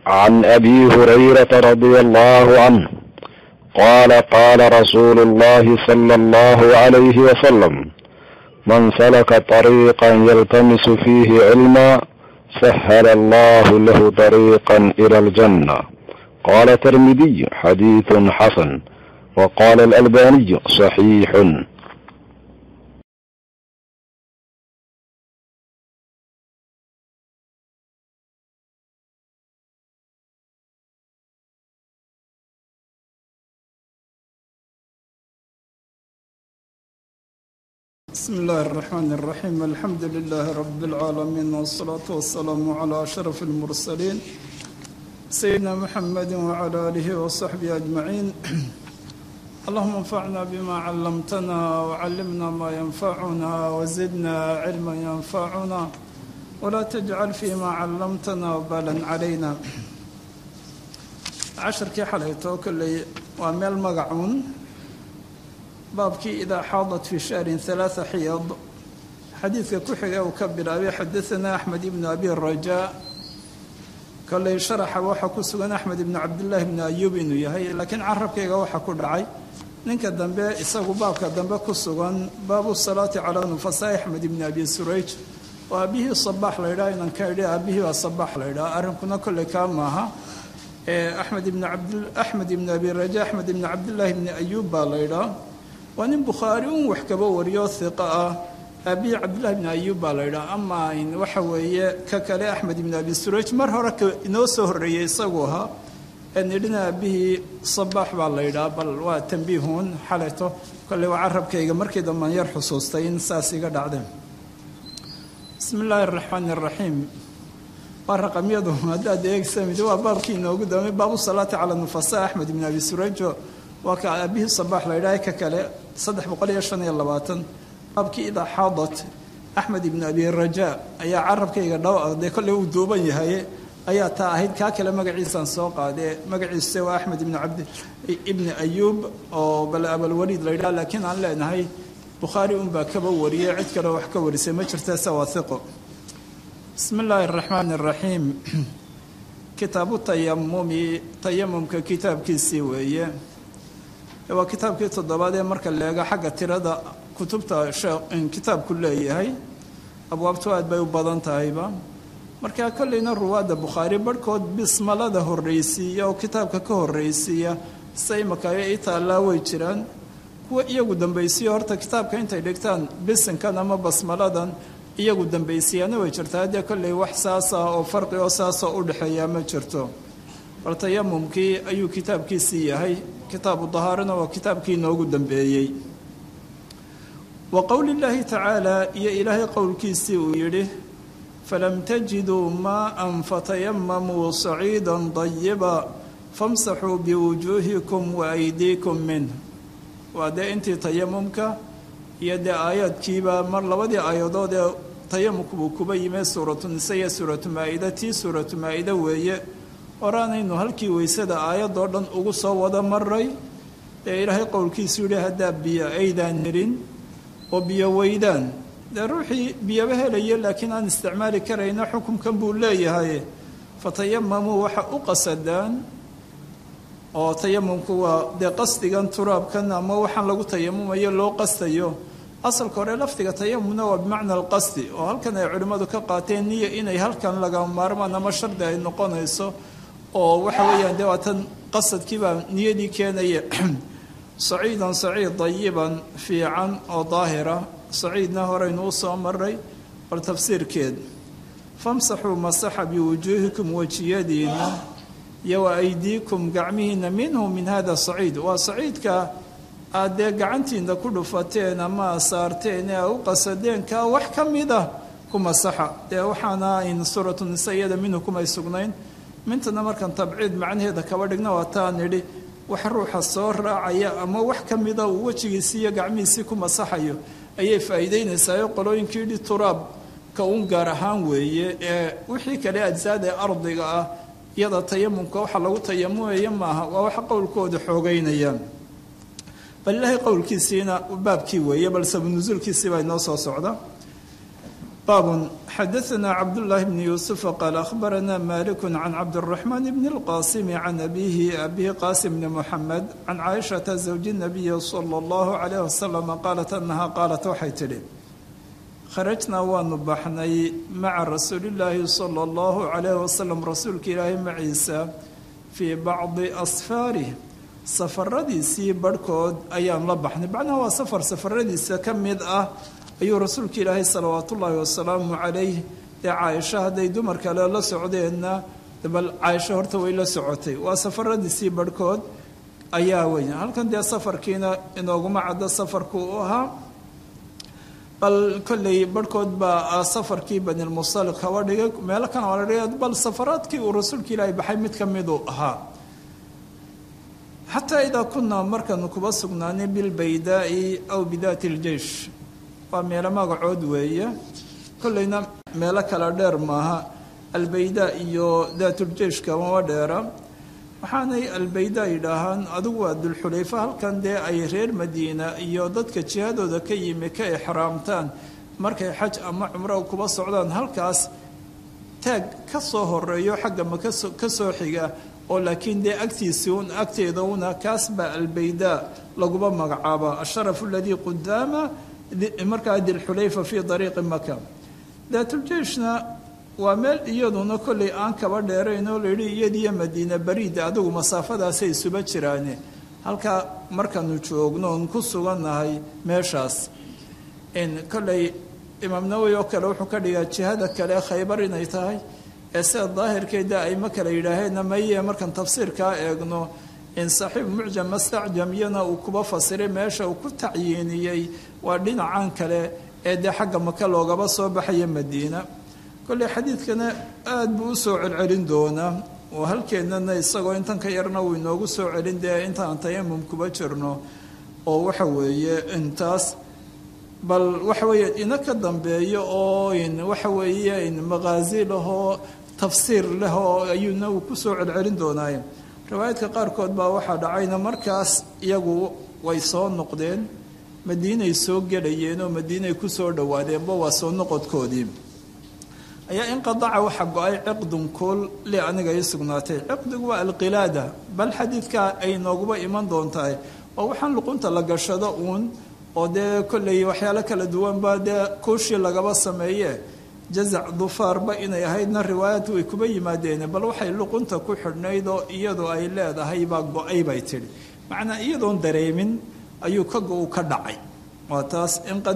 عن ابي هريره رضي الله عنه قال قال رسول الله صلى الله عليه وسلم من سلك طريقا يلتمس فيه علما سهل الله له طريقا الى الجنه قال الترمذي حديث حسن وقال الالباني صحيح بسم الله الرحمن الرحيم الحمد لله رب العالمين والصلاة والسلام على أشرف المرسلين سيدنا محمد وعلى آله وصحبه أجمعين اللهم انفعنا بما علمتنا وعلمنا ما ينفعنا وزدنا علما ينفعنا ولا تجعل فيما علمتنا وبالا علينا عشركii xalayto kolley waa meel magacuun baabkii idaa xaadat fi shahrin halaaa xiyad xadiidka ku xiga uu ka bilaabay xadaanaa axmed ibnu abi rajaa kolley sharaxa waxaa ku sugan axmed ibnu cabdillaahi ibnu ayuub inuu yahay laakiin carabkayga waxaa ku dhacay ninka dambe isagu baabka dambe ku sugan baabu salaati calaa nufasaa axmed ibnu abi surayj oo aabihii sabaax la ydhaha inan ka idhi aabihii baa sabaax la ydhaha arrinkuna kolley kaa maaha axmed ibn abd axmed ibn abi raja axmed ibn cabdillaahi ibni ayuub baa la ydhaa waa nin bukhaari un wax kaba wariyo hiqa ah aabihii cabdillahi ibni ayuub baa la ydhaa ama waxa weeye ka kale axmed ibn abi suraj mar hore inoo soo horreeyey isagu ahaa nidhina aabihii sabaax baa la ydhaa bal waa tambiihun xalayto kolley waa carabkayga markii dambaan yar xusuustay in saas iga dhacdeen bismi illaahi araxmaani araxiim waa raqamyadu haddaad eegsamid waa baabkii inoogu damay baabu salaati cala nufasa axmed ibn abi surayjo waa ka aabihii sabaax la ydhaha ka kale saddex boqol iyo shan iyo labaatan baabkii idaa xaadat axmed ibn abi raja ayaa carabkayga dhaw dee kolley uu duuban yahay ayaa taa ahayd kaa kale magaciisaan soo qaade magaciise waa axmed ibn cabdi ibni ayuub oo bal abalwaliid la ydhaha laakiin aan leenahay bukhaari unbaa kaba wariyey cid kale wax ka warisay ma jirta se waa hiqo bismi illaahi araxmaani araxiim kitaabu tayamumi tayamumka kitaabkiisii weeye waa kitaabkii toddobaad ee marka leega xagga tirada kutubta kitaabku leeyahay abwaabtu aad bay u badan tahayba marka kolleyna ruwaadda bukhaari barhkood bismalada horreysiiya oo kitaabka ka horreysiiya sida imakayo i taallaa way jiraan kuwa iyagu dambaysiya horta kitaabka intay dhigtaan bisinkan ama basmaladan iyagu dambaysiyaana way jirtaa haddee kolley wax saasa oo farqi oo saasoo u dhexeeyaa ma jirto bal tayamumkii ayuu kitaabkiisii yahay kitaabu dahaarana waa kitaabkii inoogu dambeeyey wa qowli llaahi tacaala iyo ilaahay qowlkiisii uu yidhi falam tajiduu maa'an fatayamamuu saciidan dayiba famsaxuu biwujuuhikum wa aydiikum minh waa dee intii tayamumka iyo dee aayaadkiiba mar labadii aayadood ee tayamumku buu kuba yimee suuratu nise iyo suuratu maa-ida tii suuratu maa-ida weeye horaanaynu halkii weysada aayadoo dhan ugu soo wada maray ee ilaahay qowlkiisu yihi haddaa biyo aydaan helin oo biyo weydaan dee ruuxii biyaba helaya laakiin aan isticmaali karayna xukunkan buu leeyahay fatayamamuu waxa u qasadaan oo tayamumku waa dee qasdigan turaabkan ama waxaan lagu tayamumayo loo qastayo asalka hore lafdiga tayamumna waa bimacna alqasdi oo halkan ay culimmadu ka qaateen niya inay halkan laga maarmaan ama shardi ay noqonayso oo waxa weeyaan dee waatan qasadkiibaa niyadii keenaya saciidan saciid dayiban fiican oo daahira saciidna horeynu u soo maray bal tafsiirkeed famsaxuu masaxa biwujuuhikum wejiyadiina iyo wa aydiikum gacmihiina minhu min hada saciid waa saciidka aad dee gacantiina ku dhufateen ama saarteen ee u qasadeen kaa wax ka mid ah ku masaxa dee waxaana ayn suuratu nisa iyada minhu kumay sugnayn mintana markaan tabciid macnaheeda kaba dhigna waa taan idhi wax ruuxa soo raacaya ama wax ka mida uu wejigiisii iyo gacmihiisii ku masaxayo ayay faa'iideynaysaa qolooyinkii dhi turaab ka un gaar ahaan weeye ee wixii kale ajsaada ee ardiga ah iyada tayamumka waxa lagu tayamumaya maaha waa waxa qowlkooda xoogeynayaan bal ilaahay qowlkiisiina baabkii weeye bal sabanusuulkiisii baa inoo soo socda baab xadaثna cabdالlahi bn yuسufa qaal akhbarana malik can cabdالرaحman bn اlqasim can abihi abi qasim bn mxamed can caaishaةa zawji الnabiyi slى اllahu عalayh wasalam qaalat anaha qaalat waxay tidhi kharajnaa waanu baxnay maca rasuuli اllaahi salى اllahu عalayh wasalam rasuulka ilaahay maciisa fii bacdi asfaarih safaradiisii barhkood ayaan la baxnay macnaha waa safar safaradiisa ka mid ah ayuu rasuulka ilaahay salawaat ullaahi wasalaamu calayh dee caaisho hadday dumar kale la socdeenna bal caaisho horta way la socotay waa safaradiisii barhkood ayaa weya halkan dee safarkiina inooguma caddo safarku u ahaa bal kolley barhkood baa safarkii banilmusaliq haba dhigay meelo kan waa la dhigay bal safaraadkii uu rasuulka ilaahay baxay mid ka miduu ahaa xataa idaa kunaa markaanu kuba sugnaanay bilbaydaa'i aw bidaati ljeish waa meelo magacood weeye kolleyna meelo kala dheer maaha albaydaa iyo daatuljeishka mama dheera waxaanay albaydaa yidhaahaan adigu waa dulxulayfa halkan dee ay reer madiina iyo dadka jihadooda ka yimi ka exraamtaan markay xaj ama cumro kuba socdaan halkaas taag ka soo horeeyo xagga ma ka soo xiga oo laakiin dee agtiisi un agteeda una kaas baa albaydaa laguma magacaaba asharafu aladii qudaama markaa dilxulayfa fii dariiqi maka daatuljeishna waa meel iyaduna kollay aan kaba dheerayn oo layidhi iyadiyo madiina bariida adigu masaafadaasay isuba jiraane halkaa markaanu joogno oon ku sugannahay meeshaas kollay imaam nawowi oo kale wuxuu ka dhigaa jihada kale khaybar inay tahay ee sida daahirkeeda ayma kale yidhaaheenna maye markaan tafsiirkaa eegno in saaxiib mucjam mastacjamyana uu kuba fasiray meesha uu ku tacyiiniyey waa dhinacan kale ee dee xagga maka loogaba soo baxaya madiina kolley xadiidkana aada buu u soo celcelin doonaa oo halkeennana isagoo intan ka yarna uu inoogu soo celin dee intaan tayamum kuba jirno oo waxa weeye intaas bal waxa weeye ina ka dambeeyo oo waxa weeye maqaazi lahoo tafsiir leh oo ayuuna uu ku soo celcelin doonaaye riwaayadka qaarkood baa waxaa dhacayna markaas iyagu way soo noqdeen madiinay soo gelayeen oo madiinay ku soo dhowaadeenba waa soo noqodkoodii ayaa inqadaca waxa go-ay ciqdun kuul li aniga ii sugnaatay ciqdigu waa alqilaada bal xadiidkaa ay nooguba iman doontahay oo waxaan luqunta la gashado uun oo dee kolley waxyaalo kala duwanba dee kuushii lagaba sameeye jazac dufaarba inay ahaydna riwaayad way kuba yimaadeen bal waxay luqunta ku xidhnayd oo iyadu ay leedahay baa go-ay bay tidhi macnaa iyadoon dareemin ayuu ka go-u ka dhacay waa taas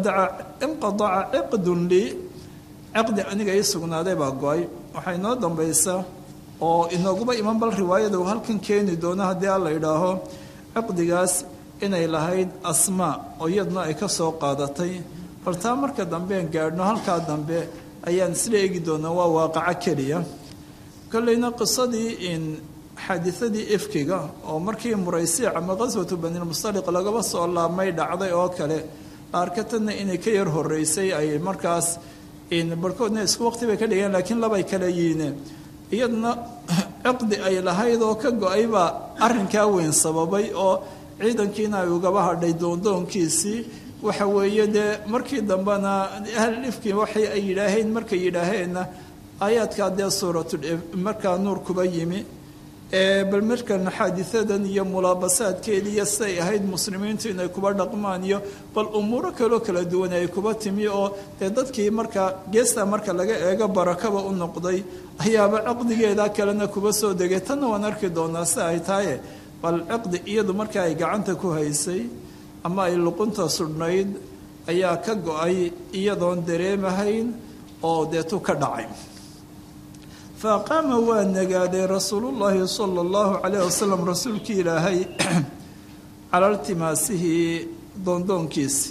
inqadaca ciqdun lii ciqdi aniga ii sugnaaday baa go-ay waxaa inoo dambaysa oo inooguba iman bal riwaayada uu halkan keeni doono haddii alla idhaaho ciqdigaas inay lahayd asmaa oo iyaduna ay ka soo qaadatay bal taa marka dambean gaadhno halkaa dambe ayaan isla eegi doonaa waa waaqaco keliya kolleyna qisadii in xaadiadii ifkiga oo markii muraysiic ama qaswatu banilmustaliq lagaba soo laabmay dhacday oo kale qaarkatanna inay ka yar horeysay ay markaas barhkoodna isku waqti bay ka dhigeen laakiin labay kala yiine iyaduna ciqdi ay lahayd oo ka go-ay baa arrinkaa weyn sababay oo ciidankiina ay ugaba hadhay doondoonkiisii waxa weeye dee markii dambena ahlifkii waxay ay yidhaaheen markay yidhaaheenna aayaadkaa dee suuratu markaa nuur kuba yimi bal markan xaadiadan iyo mulaabasaadkeedii iyo siday ahayd muslimiintu inay kuba dhaqmaan iyo bal umuuro kaloo kala duwan ay kuba timi oo dee dadkii markaa geesta marka laga eego barakaba u noqday ayaaba caqdigeeda kalena kuba soo degay tanna waan arki doonaa si ay tahaye bal ciqdi iyadu marka ay gacanta ku haysay ama ay luqunta sudhnayd ayaa ka go-ay iyadoon dareemahayn oo deetu ka dhacay fa qaama waa nagaaday rasuulullaahi sala allahu calayh wasalam rasuulkii ilaahay cala iltimaasihi doondoonkiisi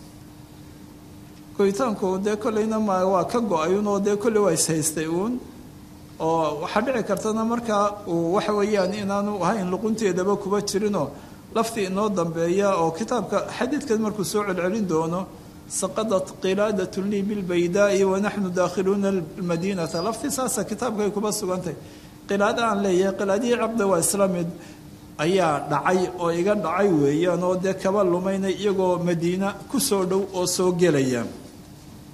goyitaanku dee kolleyna ma waa ka go-ay un oo dee kolley waa ishaystay uun oo waxaa dhici kartana markaa uu waxa weeyaan inaanu ahayn luqunteedaba kuba jirinoo laftii inoo dambeeya oo kitaabka xadiidkan markuu soo celcelin doono saqadat qilaadatun lii bilbaydaa'i wanaxnu daakhiluuna almadiinata laftii saasa kitaabkay kuba sugantay qilaada aan leeyahay qilaadihii cabda waa isla mid ayaa dhacay oo iga dhacay weeyaan oo dee kaba lumaynay iyagoo madiina ku soo dhow oo soo gelaya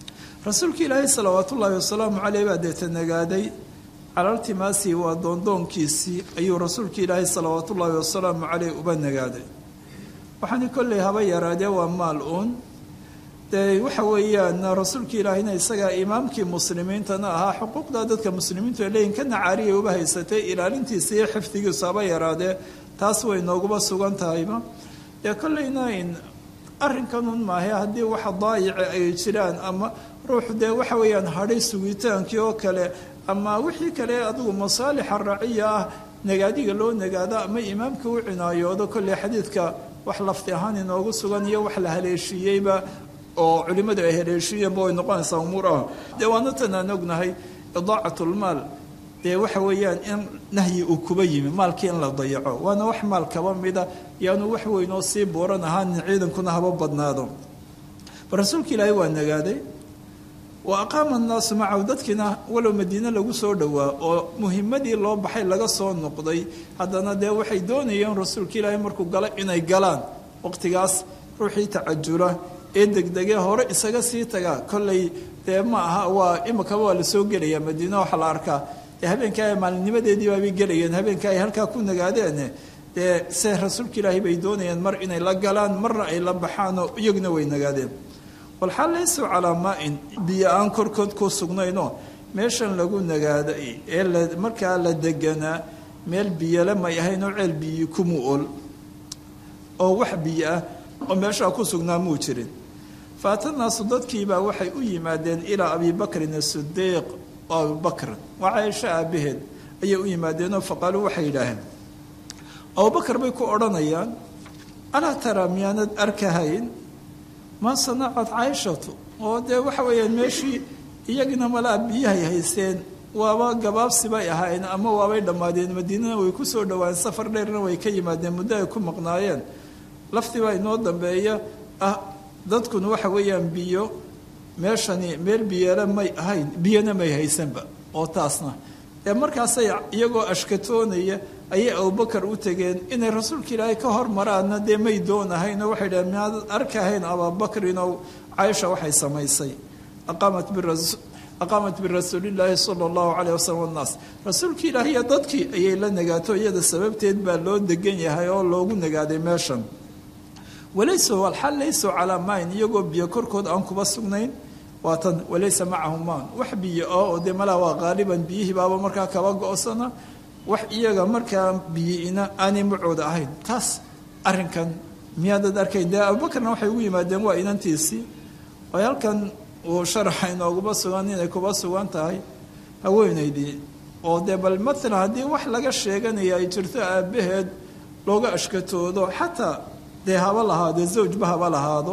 rasuulka ilaahay salawaat ullaahi wasalaamu caleyh baa deeta nagaaday calaltimaasii waa doondoonkiisii ayuu rasuulka ilaahay salawaat ullaahi wasalaamu caleyh uba nagaaday waxaani kolley haba yaraadee waa maal uun dee waxa weeyaan rasuulka ilaahayna isagaa imaamkii muslimiintana ahaa xuquuqda dadka muslimiintu ay leeyihin kana caariyay uba haysatay ilaalintiisa iyo xifdigiisu haba yaraadee taas way nooguba sugan tahayba dee kolleyna arrinkanun maahe haddii waxa daayici ay jiraan ama ruuxu dee waxa weeyaan hadhay sugitaankii oo kale ama wixii kale adigu masaalixa raciya ah nagaadiga loo nagaado ama imaamka u cinaayoodo kolley xadiidka wax lafti ahaan inoogu sugan iyo wax la haleeshiiyeyba oo culimmadu ay haleeshiiyeenba way noqonaysaa umuur ah dee waana tan aan ognahay idaacatlmaal dee waxa weeyaan in nahyi uu kuba yimi maalkii in la dayaco waana wax maal kaba mida yaanu wax weynoo sii buuran ahaanin ciidankuna haba badnaado bal rasuulka ilaahay waa nagaaday wa aqaama annaasu macahu dadkiina walow madiine lagu soo dhowaa oo muhimadii loo baxay laga soo noqday haddana dee waxay doonayeen rasuulka ilaahay markuu galo inay galaan waqtigaas ruuxii tacajula ee degdegee hore isaga sii tagaa kolley dee ma aha waa imikaba waa lasoo gelayaa madiine waxaa la arkaa dee habeenka ay maalinimadeedii baabay gelayeen habeenka ay halkaa ku nagaadeene dee se rasuulka ilaahay bay doonayeen mar inay la galaan marna ay la baxaanoo iyaguna way nagaadeen walxaal laysuu calaa maa-in biyo aan korkood ku sugnaynoo meeshan lagu nagaaday ee la markaa la deganaa meel biyole may ahayn oo ceel biyi kumu ol oo wax biyo ah oo meeshaa ku sugnaa muu jirin faatanaasu dadkiibaa waxay u yimaadeen ilaa abibakrin asidiiq oo abibakrin waa caaisho aabaheed ayay u yimaadeenoo faqaaluu waxay yidhaaheen abubakar bay ku odhanayaan alaa taraa miyaanad arkahayn ma sanacad caaishatu oo dee waxa weeyaan meeshii iyagina malaa biyahay haysteen waaba gabaabsi bay ahaayeen ama waabay dhammaadeen madiinana way ku soo dhawaayeen safar dheerna way ka yimaadeen muddo ay ku maqnaayeen laftii baa inoo dambeeya ah dadkuna waxa weeyaan biyo meeshani meel biyeele may ahayn biyona may haysanba oo taasna ee markaasay iyagoo ashkatoonaya ayay abubakar u tegeen inay rasuulka ilaahay ka hormaraanna dee may doonahaynoo waxay dhaheen miaad arkahayn abaabakrinoo caaisha waxay samaysay aqaamat aqaamat birasuulillaahi sala allahu caleyh wasalam annaas rasuulka ilaahiyo dadkii ayay la nagaato iyada sababteed baa loo degan yahay oo loogu nagaaday meeshan walaysa walxal layso calaa mayn iyagoo biyo korkood aan kuba sugnayn waatan walaysa macahu maan wax biyo oo oo dee malaa waa qaaliban biyihii baaba markaa kaba go-sana wax iyaga markaa biyiina aanay macooda ahayn taas arrinkan miyaadad arkayn dee abubakarna waxay ugu yimaadeen waa inantiisii oo halkan uu sharaxa inooguma sugan inay kuba sugan tahay haweenaydii oo dee bal matalan haddii wax laga sheeganaya ay jirto aabbaheed looga ashkatoodo xataa dee haba lahaado zawjba haba lahaado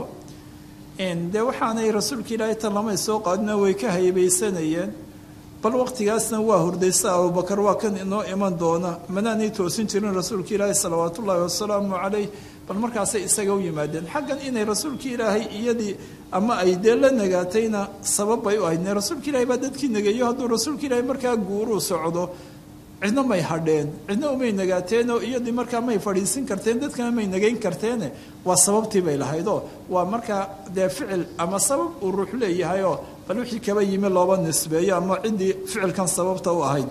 dee waxaanay rasuulka ilaahay tan lamay soo qaadina way ka haybaysanayeen bal waqtigaasna waa hurdaysa abubakar waa kan inoo iman doona manaanay toosin jirin rasuulka ilaahay salawaat ullaahi wasalaamu calayh bal markaasay isaga u yimaadeen xaggan inay rasuulka ilaahay iyadii ama ay dee la nagaatayna sabab bay u ahayd rasuulka ilahay baa dadkii nageeyo hadduu rasuulka ilaahay markaa guuruu socdo cidna may hadheen cidna umay nagaateenoo iyadii markaa may fadhiisin karteen dadkana may nagayn karteene waa sababtii bay lahaydoo waa markaa dee ficil ama sabab uu ruux leeyahayoo bal wixii kaba yimi looba nisbeeyo ama ciddii ficilkan sababta u ahayd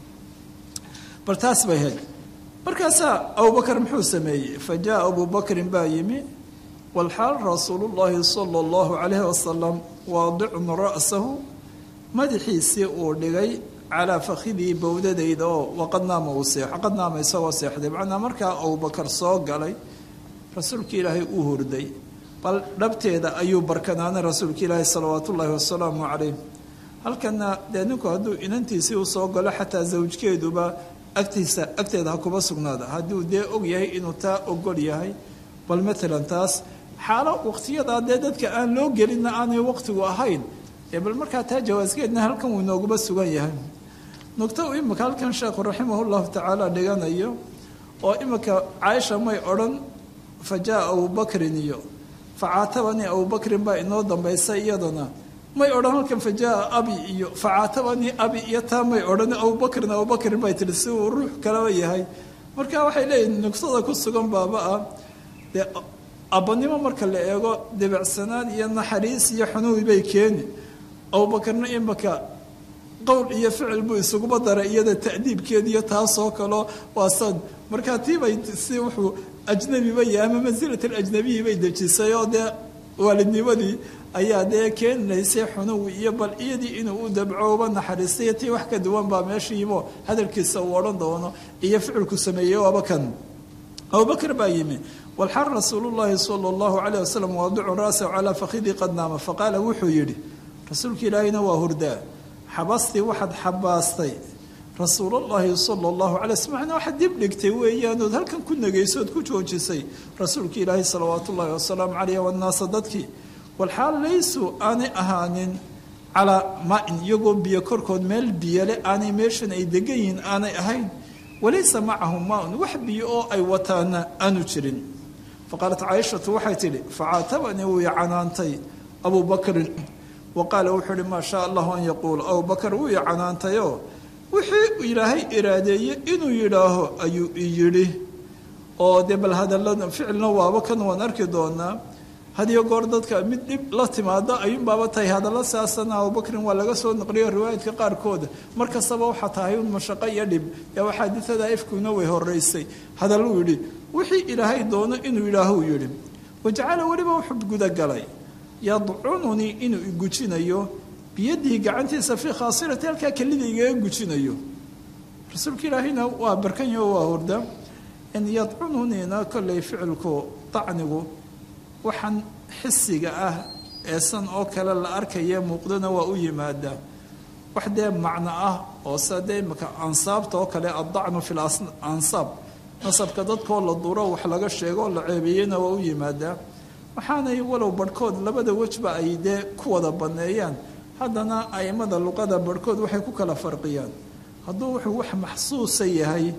bal taas bay ahayd markaasaa abubakar muxuu sameeyey fa jaa abubakrin baa yimi walxaal rasuulullaahi sala allahu calayhi wasalam waadicun ra'sahu madaxiisii uu dhigay calaa fakhidii bowdadayda oo waqad naama uu seexo qad naama isagoo seexday macnaa markaa abubakar soo galay rasuulka ilaahay uu hurday bal dhabteeda ayuu barkanaanay rasuulka ilaahay salawaat ullaahi wasalaamu calayh halkana dee ninku hadduu inantiisii u soo galo xataa zawjkeeduba agtiisa agteeda ha kuba sugnaada hadduu dee og yahay inuu taa ogol yahay bal matalan taas xaalo waqtiyadaa dee dadka aan loo gelinna aanay waqtigu ahayn ee bal markaa taa jawaaskeedna halkan wuu inooguba sugan yahay nugto uu imika halkan sheekhu raximah llahu tacaala dhiganayo oo imika caaisha may odhan fa jaa abubakrin iyo facaatabanii abubakrin baa inoo dambaysa iyadana may odhan halkan fa jaa abi iyo facaatabanii abi iyo taa may odhan abubakrin abubakrin bay tihi si uu ruux kalaba yahay marka waxay leeyihin nugtada ku sugan baaba ah dee abbanimo marka la eego debicsanaan iyo naxariis iyo xunuwi bay keeni abubakarna imaka qowl iyo ficil buu isuguba daray iyada ta'diibkeediyo taasoo kaleo waa sad markaa tiibay si wuxuu ajnabiba yahay ama mansilat alajnabiyi bay dejisay oo dee waalidnimadii ayaa dee keenaysay xunuwi iyo bal iyadii inuu u dabco uba naxariistay tii wax ka duwan baa meeshiibo hadalkiisa uu odhan doono iyo ficilku sameeyey waaba kan abubakr baa yimi walxal rasuulu llaahi sala allahu calayh wasalam waadicu ra'sahu calaa fakhidii qad naama faqaala wuxuu yidhi rasuulka ilaahina waa hurdaa xabastii waxaad xabaastay rasuulullaahi sala allahu calay sl macnaa waxaad dib dhigtay weeyaanood halkan ku negaysood ku joojisay rasuulka ilaahi salawaatu ullaahi wasalaamu caleyh wannaasa dadkii walxaal laysuu aanay ahaanin calaa maa-in iyagoo biyo korkood meel biyole aanay meeshan ay degan yihiin aanay ahayn walaysa macahum maa-un wax biyo oo ay wataana aanu jirin faqaalat caaishatu waxay tidhi facaatabanii wuu icanaantay abuu bakrin wa qaala wuxuu ihi maa shaa allahu an yaquula abubakar wuu icanaantayoo wixii ilaahay iraadeeye inuu yidhaaho ayuu i yidhi oo dee bal hadalada ficilna waaba kan waan arki doonaa hadiyo goor dadka mid dhib la timaado ayuunbaaba tahay hadallo saasana abubakrin waa laga soo naqliyo riwaayadka qaarkooda mar kastaba waxaa tahay un mashaqo iyo dhib yaa xaadithada ifkuna way horeysay hadalluu yidhi wixii ilaahay doono inuu yidhaaho uu yidhi wajacala weliba wuxuu gudagalay yadcununii inuu igujinayo biyadihi gacantiisa fii khaasirati halkaa kelida igaga gujinayo rasuulka ilaahayna waa barkanyo waa hurda in yadcununiina kollay ficilku dacnigu waxaan xisiga ah eesan oo kale la arkaya muuqdana waa u yimaadaa wax dee macno ah oo sa dee imaka ansaabta oo kale addacnu fi lansaab nasabka dadkoo la duro wax laga sheego la ceebeeyeyna waa u yimaadaa waxaanay walow barhkood labada wejba ay dee ku wada banneeyaan haddana aimada luqada barhkood waxay ku kala farqiyaan hadduu wuxuu wax maxsuusa yahay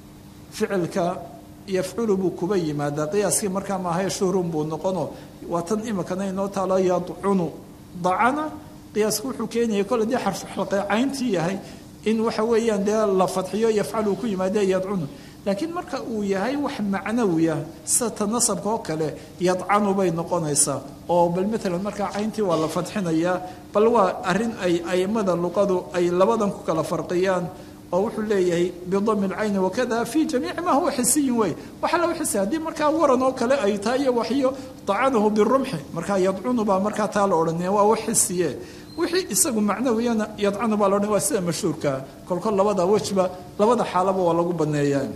ficilka yafculu buu kuba yimaadaa qiyaaskii markaa maahae shuhrun buu noqono waa tan imikana inoo taalo yadcunu dacana qiyaasku wuxuu keenaya kole dee xarfuxalqeecayntii yahay in waxa weeyaan dee la fadxiyo yafcalu ku yimaade yadcunu laakiin marka uu yahay wax macnawiya sida ta nasabka oo kale yadcanu bay noqonaysaa oo bal maalan markaa cayntii waa la fadxinayaa bal waa arrin ay aimada luqadu ay labadan ku kala farqiyaan oo wuxuu leeyahay bidami lcayni wakada fi jamiici ma huwa xisiyin wey waxa lagu xisay haddii markaa waran oo kale ay tahay iyo waxyo dacanahu birumxi markaa yadcunu baa markaa taa la odhanaya waa wax xisiye wixii isagu macnawiyana yadcanu baa la odhanaya waa sida mashhuurkaa kolkol labada wejba labada xaalaba waa lagu baneeyaa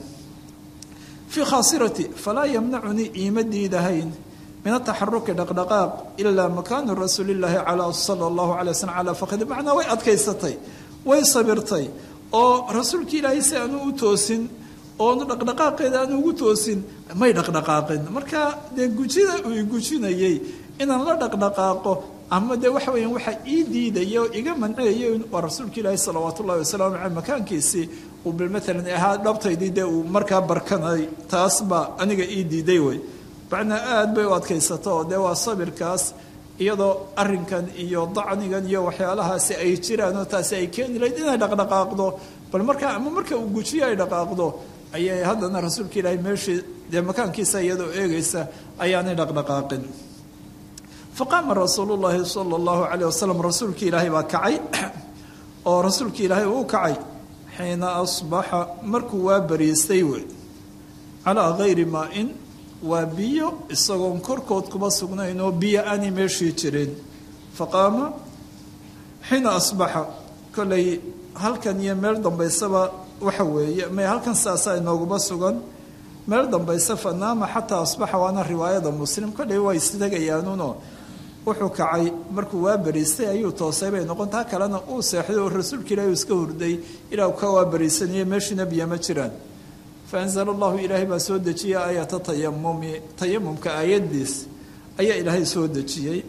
fii khaasirati falaa yamnacunii iima diidahayn min ataxaruki dhaqdhaqaaq ilaa makaanu rasuulillaahi calaa sala allahu calay waslm calaa fakhdi macnaa way adkaysatay way sabirtay oo rasuulka ilaahay si aanu u toosin oonu dhaqdhaqaaqeeda aanu ugu toosin may dhaqdhaqaaqin marka dee gujida uu igujinayey inaan la dhaqdhaqaaqo ama dee waxa weeyaan waxa ii diidaya oo iga manceeyay waa rasuulka ilaahi salawaatu ullahi wasalaamu caleyh makaankiisii uu bil maalan ahaa dhabtaydii dee uu markaa barkanay taas baa aniga ii diiday wey macnaa aada bay u adkaysato oo dee waa sabirkaas iyadoo arrinkan iyo dacnigan iyo waxyaalahaasi ay jiraan oo taasi ay keeni lahayd inay dhaqdhaqaaqdo bal markaa ama marka uu gujiyo ay dhaqaaqdo ayay haddana rasuulka ilaahay meeshii dee makaankiisa iyadoo eegaysa ayaanay dhaqdhaqaaqin faqaama rasuulu llaahi sala allahu calayh wasalam rasuulka ilaahay baa kacay oo rasuulka ilaahay uu kacay xiina asbaxa markuu waa bariistay wey calaa gayri maa-in waa biyo isagoon korkood kuma sugnayn oo biyo aanay meeshii jirin faqaama xiina asbaxa kollay halkan iyo meel dambaysaba waxa weeye may halkan saasaa inooguma sugan meel dambayse fanaama xataa asbaxa waana riwaayada muslim kollay waa istegayaanuno wuxuu kacay markuu waa bariistay ayuu toosay bay noqon taa kalena uu seexday oo rasuulka ilaahi iska hurday ilaa ka waa bariisanaya meeshiina biyo ma jiraan faanzala allahu ilaahay baa soo dejiyey aayata tayamumi tayamumka aayadiis ayaa ilaahay soo dejiyey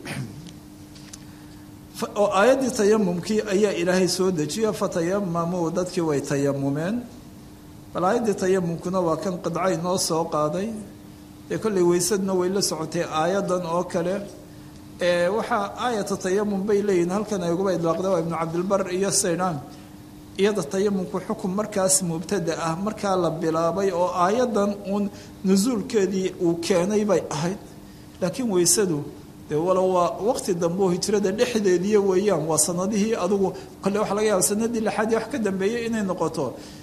oo aayaddii tayamumkii ayaa ilaahay soo dejiyey fatayamamuu dadkii way tayamumeen bal aayaddii tayamumkuna waa kan qidca inoo soo qaaday dee kollay weysadna way la socotay aayadan oo kale waxaa aayata tayamum bay leeyihin halkan ay uguba idlaaqda waa ibnu cabdilbar iyo saydaan iyada tayamumku xukun markaas mubtada ah markaa la bilaabay oo aayadan uun nusuulkeedii uu keenay bay ahayd laakiin weysadu dee walow waa waqti dambe oo hijrada dhexdeediiyo weeyaan waa sanadihii adugu kole waxa laga yaaba sanadii lixaad iyo wax ka dambeeyey inay noqoto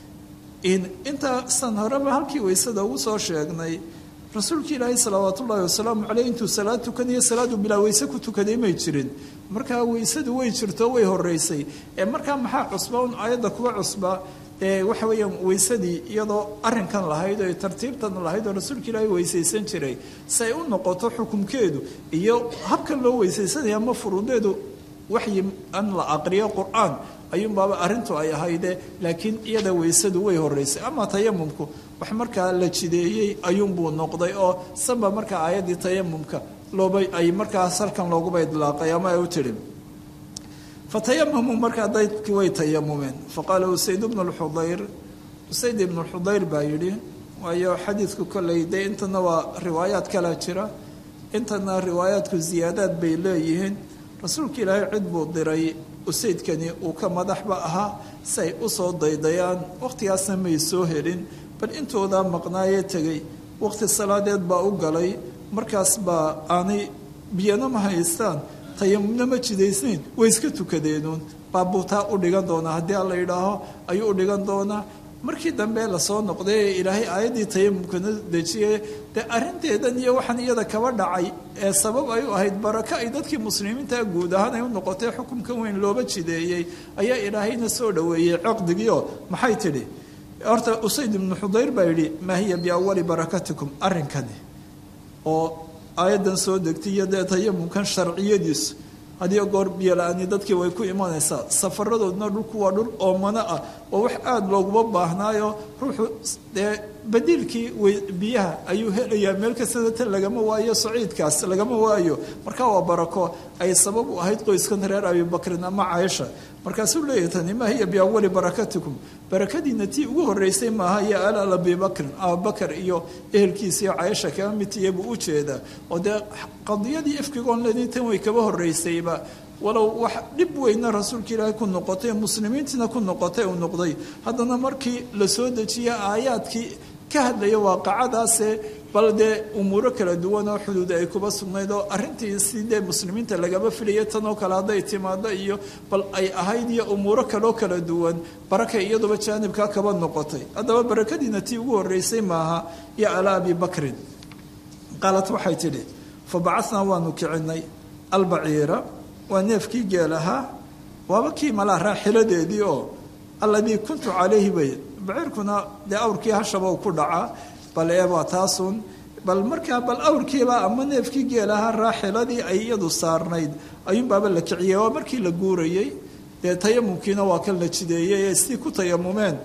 intaasaan horeba halkii weysada ugu soo sheegnay rasuulka ilaahay salawaat ullaahi wasalaamu caleyh intuu salaad tukanayo salaadu bilaa weyse ku tukaday may jirin markaa weysadu way jirto way horeysay ee markaa maxaa cusba un aayadda kuwa cusba ee waxa weeyaan weysadii iyadoo arinkan lahayd oo tartiibtan lahayd oo rasuulka ilaahay weysaysan jiray si ay u noqoto xukumkeedu iyo habkan loo weysaysanaya ama furuudeedu waxyi an la aqriyo qur-aan ayuunbaaba arrintu ay ahayde laakiin iyada weysadu way horeysay ama tayamumku wax markaa la jideeyey ayuunbuu noqday oo sanba markaa aayaddii tayamumka looba ay markaas halkan looguba idlaaqay ama ay u tidhi fatayamamuu markaa daydkii way tayamumeen faqaala usayd bnu lxudayr usayd ibnu lxudayr baa yidhi waayo xadiidku kolley dee intana waa riwaayaad kala jira intana riwaayaadku ziyaadaad bay leeyihiin rasuulka ilaahay cid buu diray usaydkani uu ka madaxba ahaa si ay u soo daydayaan wakhtigaasna may soo helin bal intoodaa maqnaayee tegey wakhti salaadeed baa u galay markaas baa aanay biyana ma haystaan tayamumna ma jidaysnayn way iska tukadeenuun baabuutaa u dhigan doonaa haddii alla yidhaaho ayuu u dhigan doonaa markii dambe lasoo noqday ee ilaahay aayaddii tayamumkana dejiyey dee arrinteedan iyo waxaan iyada kaba dhacay ee sabab ay u ahayd barako ay dadkii muslimiinta guud ahaan ay u noqotay xukumkan weyn looba jideeyey ayaa ilaahayna soo dhoweeyey coqdigiio maxay tidhi horta usayd ibnu xudayr baa yidhi maa hiya biawali barakatikum arrinkani oo aayaddan soo degtay iyo dee tayamumkan sharciyadiisu hadiyo goor biyola-ani dadkii way ku imanaysaa safaradoodna dhulku waa dhul oomano ah oo wax aada looguma baahnaayo ruuxu dee badiilkii biyaha ayuu helayaa meel kastana tan lagama waayo saciidkaas lagama waayo markaa waa barako ay sabab u ahayd qoyskan reer abibakrin ama caaisha markaasuu leeyahy tani maa hiya biawali barakatikum barakadiina tii ugu horeysay maaha iyo alaal abibakrin abubakar iyo ehelkiisa iyo caaisha kama mitiya buu u jeedaa oo dee qadiyadii ifkigoon ledin tan way kaba horeysayba walow wax dhib weyna rasuulka ilaahay ku noqotay muslimiintiina ku noqotay uu noqday haddana markii la soo dejiya aayaadkii ka hadlaya waaqacadaase bal dee umuuro kala duwan oo xuduud ay kuba sugnayd oo arrintii si dee muslimiinta lagaba filaya tan oo kale hadday timaado iyo bal ay ahayd iyo umuuro kaloo kala duwan barakay iyaduba jaanibkaa kaba noqotay haddaba barakadiina tii ugu horeysay maaha iyo alaa abi bakrin qaalat waxay tidhi fa bacatnaa waanu kicinay albaciira waa neefkii geel ahaa waaba kii malaa raaxiladeedii oo alladii kuntu calayhi bay baciirkuna dee awrkii hashaba u ku dhacaa bal ee waa taasun bal markaa bal awrkiiba ama neefkii geel ahaa raaxiladii ay iyadu saarnayd ayuunbaaba la kiciyey waa markii la guurayey dee tayamumkiina waa kan la jideeyey ee sidii ku tayamumeen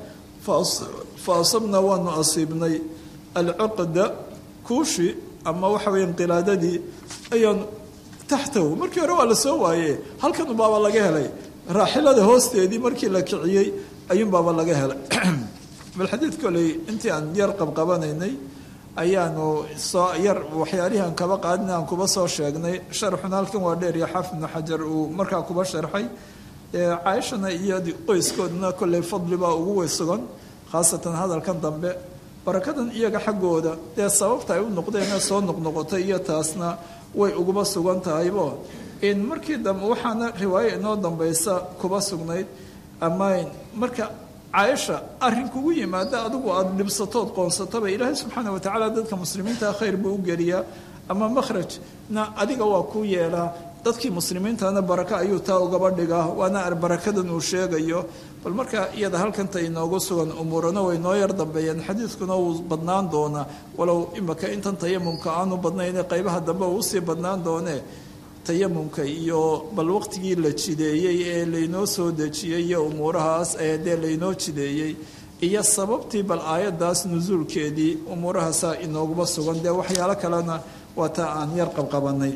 fa asabnaa waanu asiibnay alcuqda kuushi ama waxa weya qilaadadii ayaan taxtahu markii hore waa la soo waaye halkan unbaaba laga helay raaxilada hoosteedii markii la kiciyey ayuunbaaba laga helay bal xadiid koley intii aan yar qabqabanaynay ayaanu soo yar waxyaalihii aan kaba qaadin aan kuba soo sheegnay sharxuna halkan waa dheer iyo xaafid ibnu xajar uu markaa kuba sharxay caaishana iyo qoyskoodna kolley fadli baa ugu weysugan khaasatan hadalkan dambe barakadan iyaga xaggooda dee sababta ay u noqdeen soo noqnoqotay iyo taasna way uguba sugan tahaybo in markii dambe waxaana riwaayo inoo dambaysa kuba sugnayd ama marka caaisha arrin kugu yimaada adigu aada dhibsatood qoonsataba ilaahay subxaana watacaala dadka muslimiinta khayr buu u geliyaa ama makhrajna adiga waa ku yeelaa dadkii muslimiintana barako ayuu taa ugaba dhigaa waana barakadan uu sheegayo bal markaa iyada halkanta inoogu sugan umuurana way noo yar dambeeyeen xadiidkuna wuu badnaan doonaa walow imaka intan tayamumka aanu badnayne qaybaha dambe uu usii badnaan doonee tayamumka iyo bal waqtigii la jideeyey ee laynoo soo dejiyey iyo umuurahaas ee dee laynoo jideeyey iyo sababtii bal aayadaas nusuulkeedii umuurahaasaa inooguba sugan dee waxyaalo kalena waa taa aan yar qabqabanay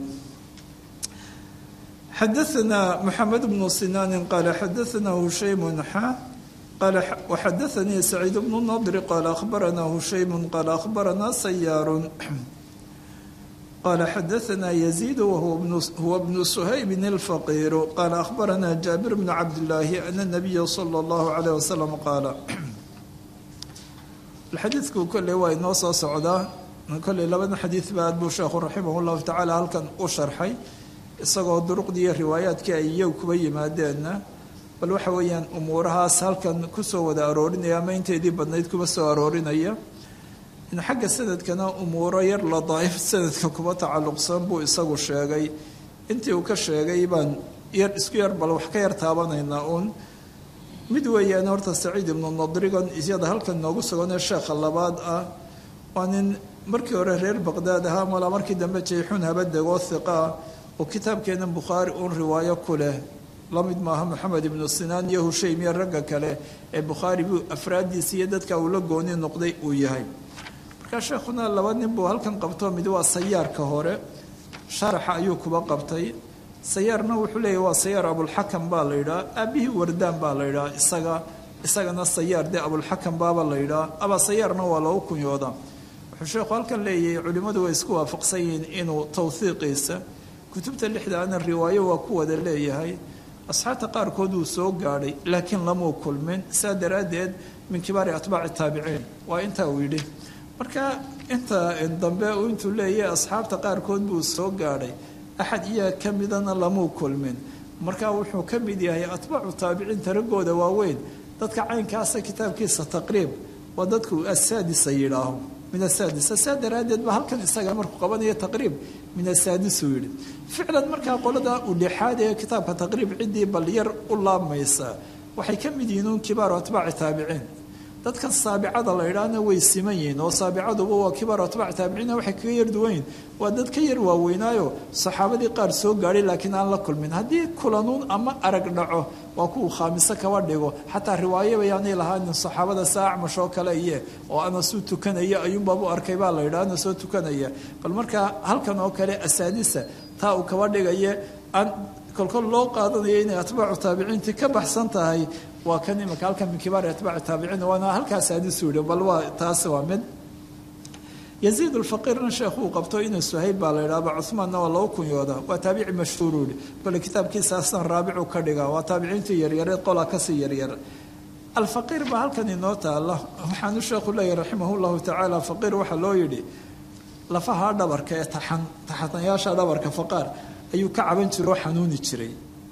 xadaثna mxamed bnu sinaanin qaala xadaثna hushaymu xa qaala waxadaثanii saciid bnu nadri qaala akhbarana hushaymu qaala akhbarana sayaaru qaala xadaثna yaziid wahuwa bnu suhaybin اlfaqiiru qaala akhbarana jaabir bnu cabdillaahi ana nabiya salى اllahu عalيه wasalam qaala xadiidku kolley waa inoo soo socdaa kolley labada xadiid ba aad buu sheekhu raximah اllahu tacaala halkan u sharxay isagoo duruqdii iyo riwaayaadkii ay iyagu kuba yimaadeenna bal waxa weeyaan umuurahaas halkan kusoo wada aroorinaya ama inteedii badnayd kuba soo aroorinaya in xagga sanadkana umuuro yar la daa'if sanadka kuba tacalluqsan buu isagu sheegay intii uu ka sheegay baan yar isku yar bal wax ka yar taabanaynaa uun mid weeyaan horta saciid ibnu nadrigan isyada halkan noogu suganee sheekha labaad ah waa nin markii hore reer baqdaad ahaa malaa markii dambe jayxuun haba degoo hiqaa oo kitaabkeena bukhaari uun riwaayo ku leh la mid maaha moxamed ibnu sinaan iyo hushaym iyo ragga kale ee bukhaari buu afraaddiisa iyo dadka uu la gooni noqday uu yahay markaa sheekhuna laba nin buu halkan qabto mid waa sayaarka hore sharaxa ayuu kuba qabtay sayaarna wuxuu leeyahy waa sayaar abulxakam baa la yidhaha aabihii wardaan baa la yidhaha isaga isagana sayaar dee abulxakam baaba la yidhaha aba sayaarna waa loogu kunyooda wuxuu sheekhu halkan leeyahay culimmadu way isku waafaqsan yihiin inuu tawhiiqiisa kutubta lixdaana riwaayo waa ku wada leeyahay asxaabta qaarkood uu soo gaadhay laakiin lamuu kulmin saa daraaddeed min kibaari atbaaci taabiciin waa intaa uu yidhi marka inta dambe intuu leeyahay asxaabta qaarkood buu soo gaadhay axad iyaa ka midana lamuu kulmin marka wuxuu ka mid yahay atbaacu taabiciinta raggooda waaweyn dadka caynkaasa kitaabkiisa taqriib waa dadku asaadisa yidhaaho min asaadisa saa daraaddeed ba halkan isaga markuu qabanaya taqriib min asaadisuu yidhi ficlan markaa qolada u dhexaad ee kitaabka taqriib ciddii bal yar u laabmaysa waxay ka mid yihiin uun kibaaru atbaaci taabiciin dadkan saabicada la idhaahna way siman yihiin oo saabicaduba waa kibaaru atbaaci taabiciina waxay kaga yar duwan yihin waa dad ka yar waaweynaayo saxaabadii qaar soo gaadhay laakiin aan la kulmin haddii kulanuun ama arag dhaco waa kuwa khaamiso kaba dhigo xataa riwaayo bayaanay lahaanin saxaabada saa acmash oo kale iye oo anasuu tukanaya ayuunbaabu arkay baa la yidhaha ana soo tukanaya bal markaa halkan oo kale asaadisa taa uu kaba dhigaye aan kolkol loo qaadanaya inay atbaacu taabiciintii ka baxsan tahay waa kan imika halkan min kibaari atbaaci taabiciin waana halkaas aadisu yidhi bal waa taasi waa mid yaziid ulfaqiirna sheekh uu qabto inuu suhayb baa la yidhahba cuhmaanna waa lagu kunyooda waa taabici mashhuuru yihi kole kitaabkiisa aslan raabicu ka dhiga waa taabiciintii yaryareed qolaa kasii yaryar alfaqiir baa halkan inoo taala waxaanu sheekhu leeyahy raximah llahu tacaala faqiir waxaa loo yidhi lafaha dhabarka ee taxan taxanayaasha dhabarka faqaar ayuu ka caban jira oo xanuuni jiray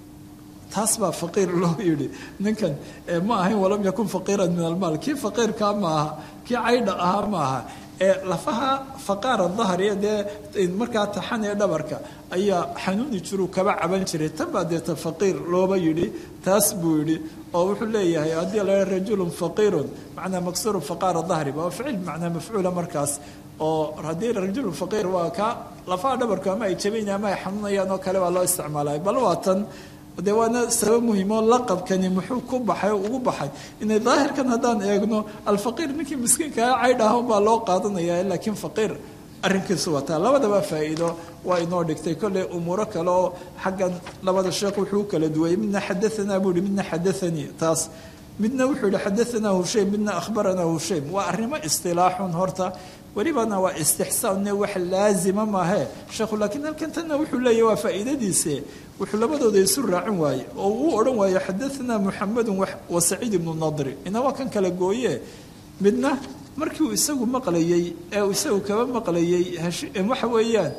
taas baa faqiir loo yidhi ninkan ma ahayn walam yakun faqiiran min almaal kii faqiirkaa ma aha kii caydha ahaa ma aha ee lafaha faqaara dahriya dee markaa taxan ee dhabarka ayaa xanuuni jiruu kaba caban jiray tan baa deeta faqiir looba yidhi taas buu yidhi oo wuxuu leeyahay haddii la rajulun faqiirun macnaa maksuru faqaara dahri waa ficil macnaa mafcuula markaas oo haddii rajulun faqiir waa ka lafaha dhabarku ama ay jabaynayaan ama ay xanuunayaan oo kale baa loo isticmaalay bal waa tan de waana sabab muhimoo laqabkani muxuu ku baxay oo ugu baxay inay daahirkan haddaan eegno alfaqiir ninkii miskiinkaa caydhaah baa loo qaadanaya laakiin faqiir arrinkiisu wataa labadaba faa'iido waa inoo dhigtay kolley umuuro kale oo xaggan labada sheekh wuxuu u kala duwayay midna xadaanaa buu yihi midna xadaanii taas midna wuxuu yihi xadaanaa hushaym midna akhbaranaa hushaym waa arrimo istilaaxun horta welibana waa istixsaanne wax laazima maahe sheekhu laakiin halkan tanna wuxuu leeyahy waa faa'iidadiise wuxuu labadooda isu raacin waaye oo uu odhan waayo xadaanaa muxamedun wa saciid ibnu nadri ina waa kan kala gooye midna markii uu isagu maqlayey ee uu isagu kaba maqlayey waxa weeyaan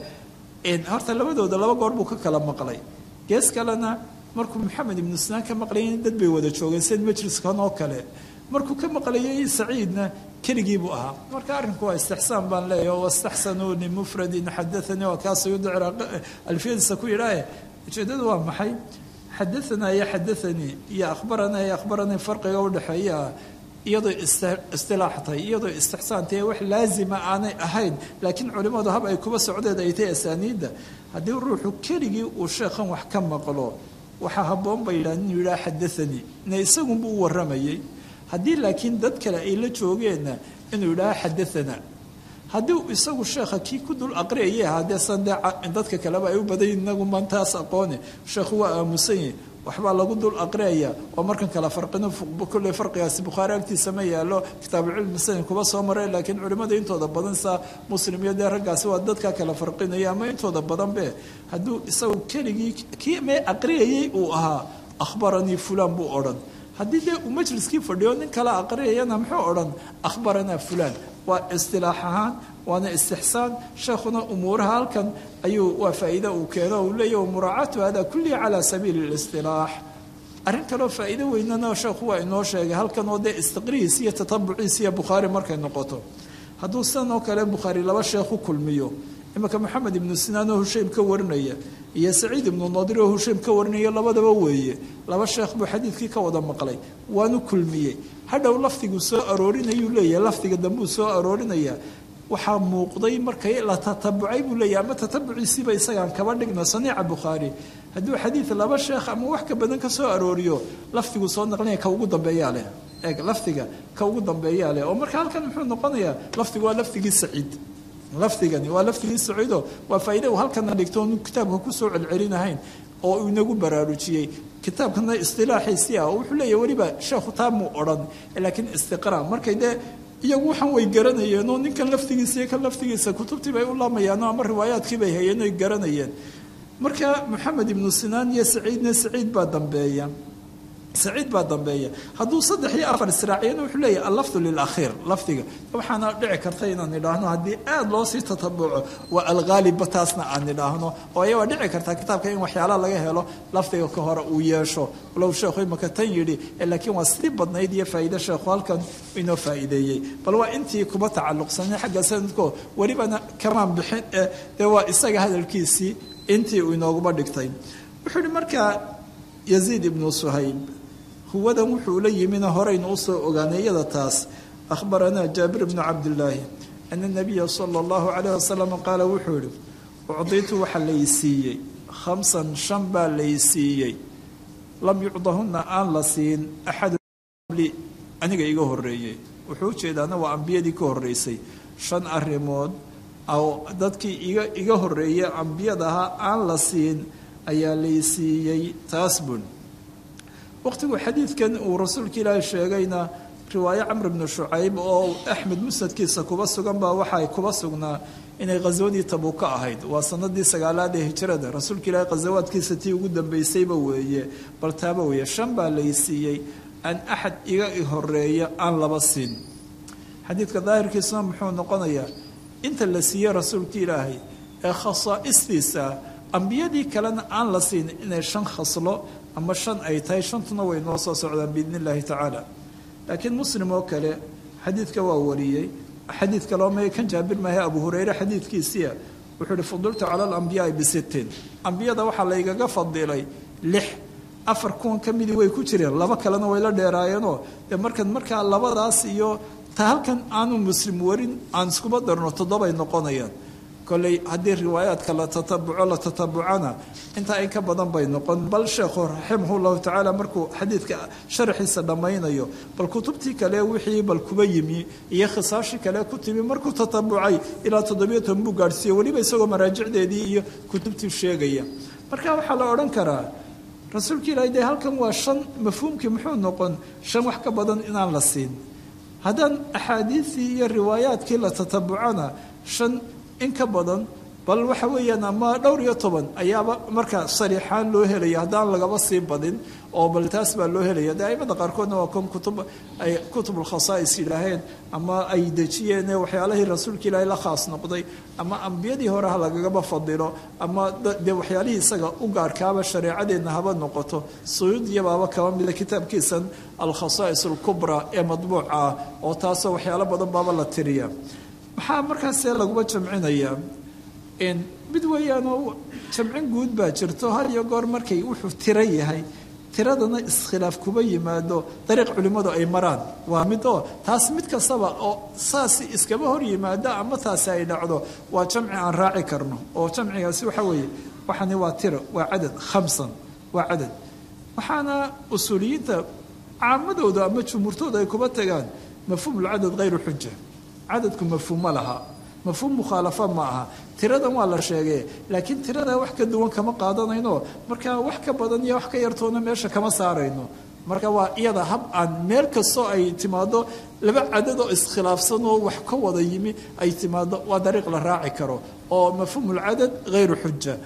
horta labadooda laba goor buu ka kala maqlay gees kalena markuu maxamed ibnu sinaan ka maqlayay dad bay wada joogeen sid majliskan oo kale markuu ka maqlayay saciidna keligii buu ahaa marka arrinku waa istixsaan baan leeyahy wastaxsanuu limufradin xadaanii waa kaasuu yudcir alfiyadiisa ku yidhaahe ujeedadu waa maxay xadaanaa iyo xadaanii iyo akhbaranaa iyo akhbaranii farqiga udhexeeya iyadoo istilaaxtay iyadoo istixsaantay wax laazima aanay ahayn laakiin culimmadu hab ay kuba socdeed ay tahay asaaniidda haddii ruuxu keligii uu sheekhan wax ka maqlo waxaa habboon bay yidhaha inuu yidhaha xadaanii ina isagunbuu u warramayay haddii laakiin dad kale ay la joogeenna inuu yidhaha xadaanaa haddii isagu sheekha kii ku dul aqriyayay ahaadee san dee dadka kaleba ay u badanyihin inagu mantaas aqoone sheekhu waa aamusan yahi waxbaa lagu dul aqriyaya oo markan kale farqino kolley farqigaasi bukhaari agtiisa ma yaalo kitaabucilmi sanin kuba soo maray laakiin culimmada intooda badan saa muslim iyo dee raggaasi waa dadka kale farqinaya ama intooda badan be hadduu isagu keligii kii mee aqriyayay uu ahaa akhbaranii fulaan buu odhan haddii dee uu majliskii fadhiyo nin kale aqriyayana muxuu odhan akhbaranaa fulaan waa istilaax ahaan waana istixsaan sheekhuna umuuraha halkan ayuu waa faa'iide uu keeno uu leeyahy muraacatu hada kullihi calaa sabiili اlistilaax arrin kaloo faa'iido weynana sheekhu waa inoo sheegay halkan oo dee istiqrihiis iyo tatabuciis iyo bukhaari markay noqoto hadduu sidan oo kale bukhaari laba sheekh u kulmiyo imanka moxamed ibnu sinaan oo hushaym ka warinaya iyo saciid ibnu nadir oo hushaym ka warinaya labadaba weeye laba sheekh buu xadiidkii ka wada maqlay waanu kulmiyey hadhow lafdiguu soo aroorinayuu leeyahay lafdiga dambuu soo aroorinaya waxaa muuqday markay la tatabucay buu leeyahy ama tatabuciisiiba isagaan kaba dhigno saniica bukhaari hadduu xadiid laba sheekh ama wax ka badan ka soo arooriyo lafdiguu soo naqlinaya ka ugu dambeeyaa leh eeg lafdiga ka ugu dambeeyaa leh oo marka halkan muxuu noqonayaa lafdigu waa lafdigii saciid lafdigani waa lafdigii saciido waa faa'iida uu halkana dhigto oonu kitaabka kusoo celcelinahayn oo uu inagu baraarujiyey kitaabkana istilaaxiisii ah oo wuxuu leeyahy weliba sheekhu taa muu odhan laakiin istiqraa markay dee iyagu waxaan way garanayeen oo ninkan laftigiisa iyo kan laftigiisa kutubtii bay u laamayaano ama riwaayaadkii bay hayeen oy garanayeen marka moxamed ibnu sinaan iyo saciidna saciid baa dambeeya saciid baa dambeeya hadduu saddex iyo afar israaciyana wuxuu leeyahay allafdu lilakhiir lafdiga waxaana dhici karta inaan idhaahno haddii aada loo sii tatabuco waa alghaaliba taasna aan idhaahno oo aya waa dhici kartaa kitaabka in waxyaalaha laga helo lafdiga ka hore uu yeesho walow sheekhu imaka tan yidhi laakiin waa sii badnayd iyo faa'iide sheekhu halkan inoo faa'iideeyey bal waa intii kuma tacalluqsanay xagga sanadko welibana kamaan bixin dee waa isaga hadalkiisii intii uu inooguma dhigtay wuxuu yihi markaa yaziid ibnu suhayb huwadan wuxuu la yimina horaynu usoo ogaanay iyada taas akhbaranaa jaabir bnu cabdillaahi ana nabiya sala allahu calayh wasalam qaala wuxuu yihi ucditu waxaa laysiiyey khamsan shan baa laysiiyey lam yucdahunna aan la siin axadu li aniga iga horeeyey wuxuu ujeedaana waa ambiyadii ka horeysay shan arrimood oo dadkii iga iga horeeyay ambiyada ahaa aan la siin ayaa laysiiyey taas bun waqtigu xadiidkan uu rasuulka ilaahi sheegayna riwaayo camr bnu shucayb oo axmed musnadkiisa kuba sugan baa waxay kuba sugnaa inay khaswadii tabuuka ahayd waa sanadii sagaalaad ee hijrada rasuulka ilaahi khasawaadkiisa tii ugu dambeysayba weeye bal taaba weeye shan baa laysiiyey aan axad iga horeeya aan laba siin xadiidka daahirkiisuna muxuu noqonayaa inta la siiyey rasuulka ilaahay ee khasaa'istiisa ambiyadii kalena aan la siin inay shan khaslo ama shan ay tahay shantuna way noo soo socdaan biidn illaahi tacaala laakiin muslim oo kale xadiidka waa wariyey xadiid kaloo ma kan jaabir maahe abu hureyre xadiidkiisiia wuxuu ihi fudiltu cala alambiyaai bisittin ambiyada waxaa laygaga fadilay lix afar kuwan ka midii way ku jireen laba kalena way la dheeraayeenoo dee markan markaa labadaas iyo ta halkan aanu muslim warin aan iskuba darno toddobay noqonayaan kolley haddii riwaayaadka la tatabuco la tatabucana intaa in ka badan bay noqon bal sheekhu raximah llahu tacaala markuu xadiidka sharaxiisa dhammaynayo bal kutubtii kale wixii bal kuba yimi iyo khisaashii kale ku timi markuu tatabucay ilaa toddobiyo toban buu gaadhsiiye weliba isagoo maraajicdeedii iyo kutubtii sheegaya marka waxaa la odhan karaa rasuulka ilaahi dee halkan waa shan mafhuumkii muxuu noqon shan wax ka badan inaan la siin haddaan axaadiistii iyo riwaayaadkii la tatabucana shan in ka badan bal waxa weeyaan ama dhowr iyo toban ayaaba marka sariixaan loo helaya haddaan lagaba sii badin oo bal taas baa loo helaya dee aimada qaarkoodna waa kon kutub ay kutubulkhasaa'is yidhaaheen ama ay dejiyeen waxyaalihii rasuulka ilaahay la khaas noqday ama ambiyadii hore ha lagagaba fadilo ama dee waxyaalihii isaga u gaarkaaba shareecadeenna haba noqoto suyuudiyabaaba kaba mida kitaabkiisan alkhasaa'is alkubra ee madbuuca ah oo taasoo waxyaalo badan baaba la tiriya maxaa markaasee laguma jamcinayaa mid weeyaanoo jamcin guud baa jirto had iyo goor markay wuxuu tiro yahay tiradana iskhilaaf kuba yimaado dariiq culimmadu ay maraan waa mid oo taas mid kastaba oo saasi iskaba hor yimaado ama taasi ay dhacdo waa jamci aan raaci karno oo jamcigaasi waxa weeye waxani waa tiro waa cadad khamsan waa cadad waxaana usuuliyiinta caamadooda ama jumhuurtooda ay kuba tagaan mafhuumulcadad hayru xuja cadadku mafhuum ma laha mafhuum mukhaalafa ma aha tiradan waa la sheegee laakiin tirada wax ka duwan kama qaadanayno marka wax ka badan iyo wax ka yartoona meesha kama saarayno marka waa iyada hab aan meel kastoo ay timaado laba cadad oo iskhilaafsan oo wax ka wada yimi ay timaado waa dariiq la raaci karo oo mafhuumulcadad hayru xuja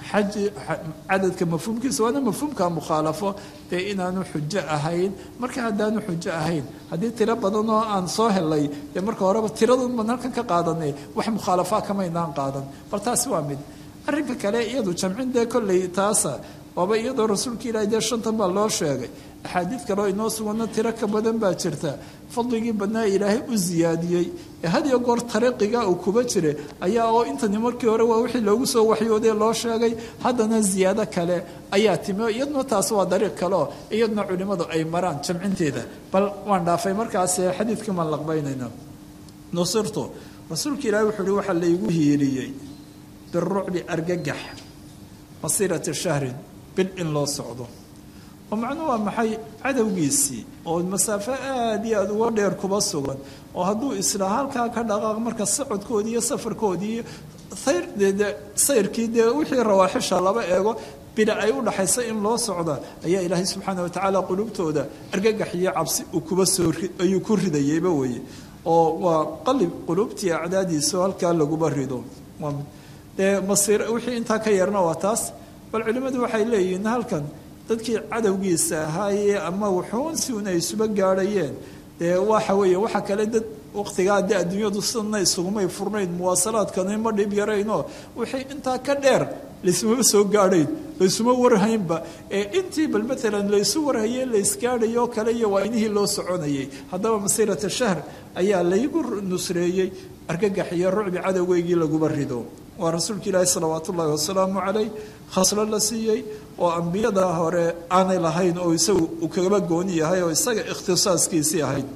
xaji cadadka mafhuumkiisa waana mafhuumka mukhaalafo dee inaanu xujo ahayn marka haddaanu xujo ahayn haddii tiro badan oo aan soo helay dee marka horeba tiradun baan halkan ka qaadanay wax mukhaalafaa kamaynaan qaadan bal taasi waa mid arrinka kale iyadu jamcin dee kolley taasa waaba iyadoo rasuulka ilaahi dee shantan baa loo sheegay axaadiid kaleo inoo suganna tiro ka badan baa jirta fadligii badnaa ilaahay u siyaadiyey ee had iyo goor tariiqiga uu kuba jira ayaa oo intani markii hore waa wixii loogu soo waxyoodee loo sheegay haddana ziyaado kale ayaa timi iyaduna taas waa dariiq kale oo iyaduna culimmadu ay maraan jamcinteeda bal waan dhaafay markaas xadiidkii maan laqbaynayna nusirtu rasuulka ilaahi wuxuu uhi waxaa laygu hiiriyey birucbi argagax masiirati shahrin bil in loo socdo oo macnuhu waa maxay cadowgiisii oo masaafo aada iyo aada uga dheer kuba sugan oo hadduu isla halkaa ka dhaqaaq marka socodkoodii iyo safarkoodii sayr dee sayrkii dee wixii rawaaxisha laba eego bida ay u dhaxaysa in loo socda ayaa ilaahay subxaana watacaala qulubtooda argagax iyo cabsi uu kuba soo ayuu ku ridayeyba weye oo waa qalib qulubtii acdaadiisa halkaa laguba rido dee masiir wixii intaa ka yarna waa taas bal culimmadu waxay leeyihiin halkan dadkii cadowgiisa ahaayee ama wuxuun si un ay isuba gaadhayeen dee waxa weeye waxa kale dad waqtigaa dee adduunyadu sidana isugumay furnayn muwaasalaadkani ma dhib yaraynoo wixii intaa ka dheer laysumaba soo gaadhayn laysuma warhaynba ee intii bal maalan laysu warhayey laysgaadhayoo kale iyo waa inihii loo soconayay haddaba masiirata shahr ayaa laygu nusreeyey argagax iyo rucbi cadowgeygii laguba rido waa rasuulka ilaahi salawaat ullaahi wasalaamu calayh khaslo la siiyey oo ambiyada hore aanay lahayn oo isagu uu kagaba gooni yahay oo isaga ikhtisaaskiisii ahayd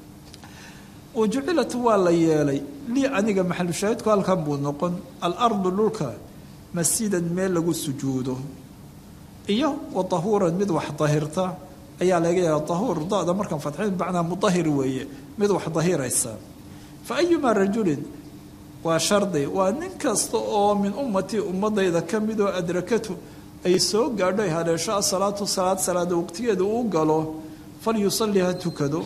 wa jucilat waa la yeelay lii aniga maxalushaahidku halkan buu noqon alardu dhulka masjidan meel lagu sujuudo iyo wa tahuuran mid wax dahirta ayaa laga yaaba tahuur da-da markaan fadxin macnaa mudahir weeye mid wax dahiraysa fa ayumaa rajulin waa shardi waa nin kasta oo min ummatii ummadayda ka mid oo adrakatu ay soo gaadho ay haleesho asalaatu salaad salaada waqtigeeda uu galo falyusalli ha tukado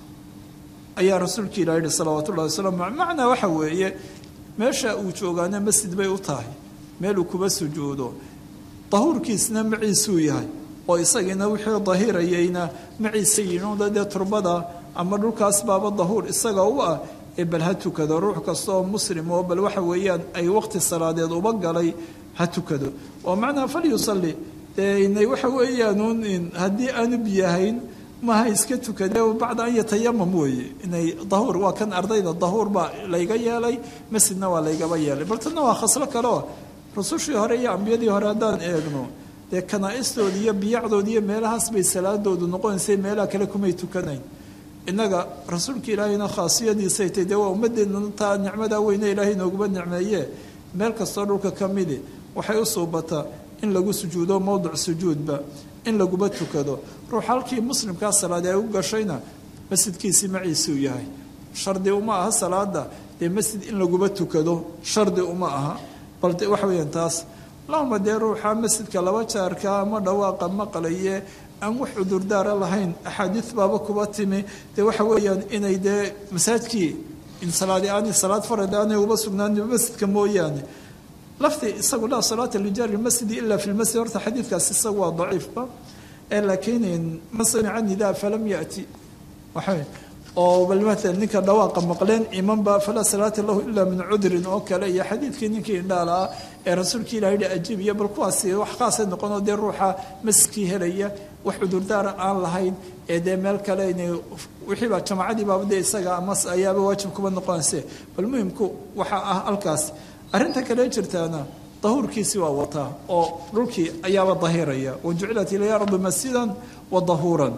ayaa rasuulka ilah yihi salawaatu ullahi wasalaamu aley macnaa waxa weeye meesha uu joogaana masjid bay u tahay meel uu kuba sujuudo dahuurkiisna maciisuu yahay oo isagiina wixii dahirayayna maciisa yinuda dee turbada ama dhulkaas baaba dahuur isaga u ah ee bal ha tukado ruux kasta oo muslim oo bal waxa weeyaan ay waqti salaadeed uba galay ha tukado oo macnaha falyusalli dee inay waxa weeyaanuun haddii aanu biyahayn maha iska tukade bacda an yatayamam weeye inay dahuur waa kan ardayda dahuur baa layga yeelay masjidna waa laygaba yeelay bal tanna waa khaslo kale oo rusushii hore iyo ambiyadii hore haddaan eegno dee kanaa-istoodi iyo biyacdoodi iyo meelahaas bay salaadoodu noqonaysay meelaha kale kumay tukanayn innaga rasuulka ilaahayna khaasiyadiisay tay dee waa ummadeenna taa nicmadaa weyne ilaahay nooguba nicmeeye meel kastoo dhulka ka midi waxay u suubataa in lagu sujuudo mowdic sujuudba in laguba tukado ruux halkii muslimkaa salaad ay u gashayna masjidkiisii maciisuu yahay shardi uma aha salaada dee masjid in laguba tukado shardi uma aha bal de waxa weyaan taas lahuma dee ruuxa masjidka laba jaarka ama dhawaaqa maqlaye aan wax cudurdaara lahayn axaadiid baaba kuba timi dee waxa weeyaan inay dee masaajkii in salaadi aanay salaad farad aanay uba sugnaan masjidka mooyaane lafti isagu laa salaata lijaari lmasjidi ila fi lmasjid horta xadiidkaas isagu waa daciifba ee laakiin man samica nidaa falam yati waxa oo bal maala ninka dhawaaqa maqleen imanba falaa salaata lahu ila min cudrin oo kale iyo xadiidkii ninkii indhaala ah ee rasuulka ilah yihi ajiib iyo bal kuwaasi wax khaasay noqonoo dee ruuxa masjidkii helaya wax cudurdaara aan lahayn ee dee meel kale inay wixiiba jamaacadii baaba dee isaga ama ayaaba waajib kuba noqonayse bal muhimku waxaa ah halkaas arrinta kale jirtaana dahuurkiisi waa wataa oo dhulkii ayaaba dahiraya wa jucilat ilaya ardu masjidan wa dahuuran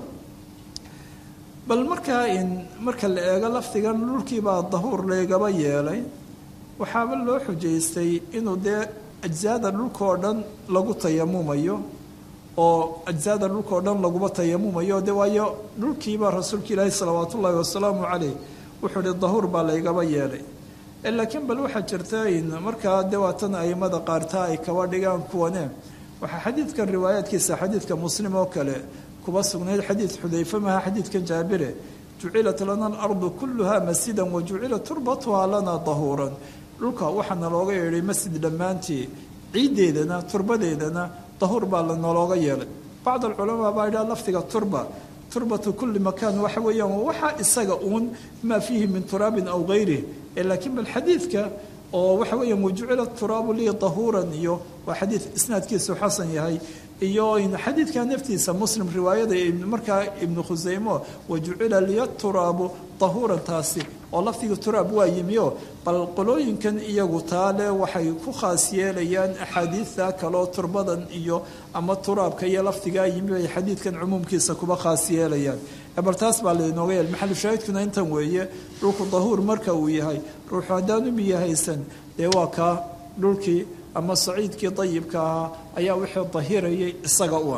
bal markaa in marka la eego lafdigan dhulkiibaa dahuur laygaba yeelay waxaaba loo xujaystay inuu dee ajsaada dhulkao dhan lagu tayamumayo oo ajsaada dhulkao dhan laguba tayamumayo de waayo dhulkiibaa rasuulka ilaahi salawaat ullaahi wasalaamu caleyh wuxuu hi dahuur baa laygaba yeelay laakiin bal waxaa jirta in markaa de waatan aimada qaartaa ay kaba dhigaan kuwane waxaa xadiidkan riwaayaadkiisa xadiidka muslim oo kale kuba sugnayd xadiid xudayfe maha xadiidkan jaabire jucilat lana alardu kuluha masjidan wa jucilat turbatuha lana dahuuran dhulka waxaana looga yeedhay masjid dhammaantii ciiddeedana turbadeedana dahuur baa lanalooga yeelay bacd alculamaa baa idhaha lafdiga turba turbatu kulli makaan waxa weeyaan waxaa isaga uun maa fiihi min turaabin aw gayrih laakiin bal xadiidka oo waxa weeyaan wajucila turaabu lii dahuuran iyo waa xadiid isnaadkiisu xasan yahay iyo xadiidka naftiisa muslim riwaayada markaa ibnu khuseymo wajucila liya turaabu dahuuran taasi oo lafdiga turaab waa yimioo bal qolooyinkan iyagu taale waxay ku khaas yeelayaan axaadiidta kaleo turbadan iyo ama turaabka iyo lafdigaa yimi ay xadiidkan cumuumkiisa kuba khaas yeelayaan bal taas baa lainooga yeel maxalu shaahidkuna intan weeye dhulku dahuur marka uu yahay ruuxu haddaanu biyahaysan dee waa kaa dhulkii ama saciidkii dayibka ahaa ayaa wixii dahirayay isaga u ah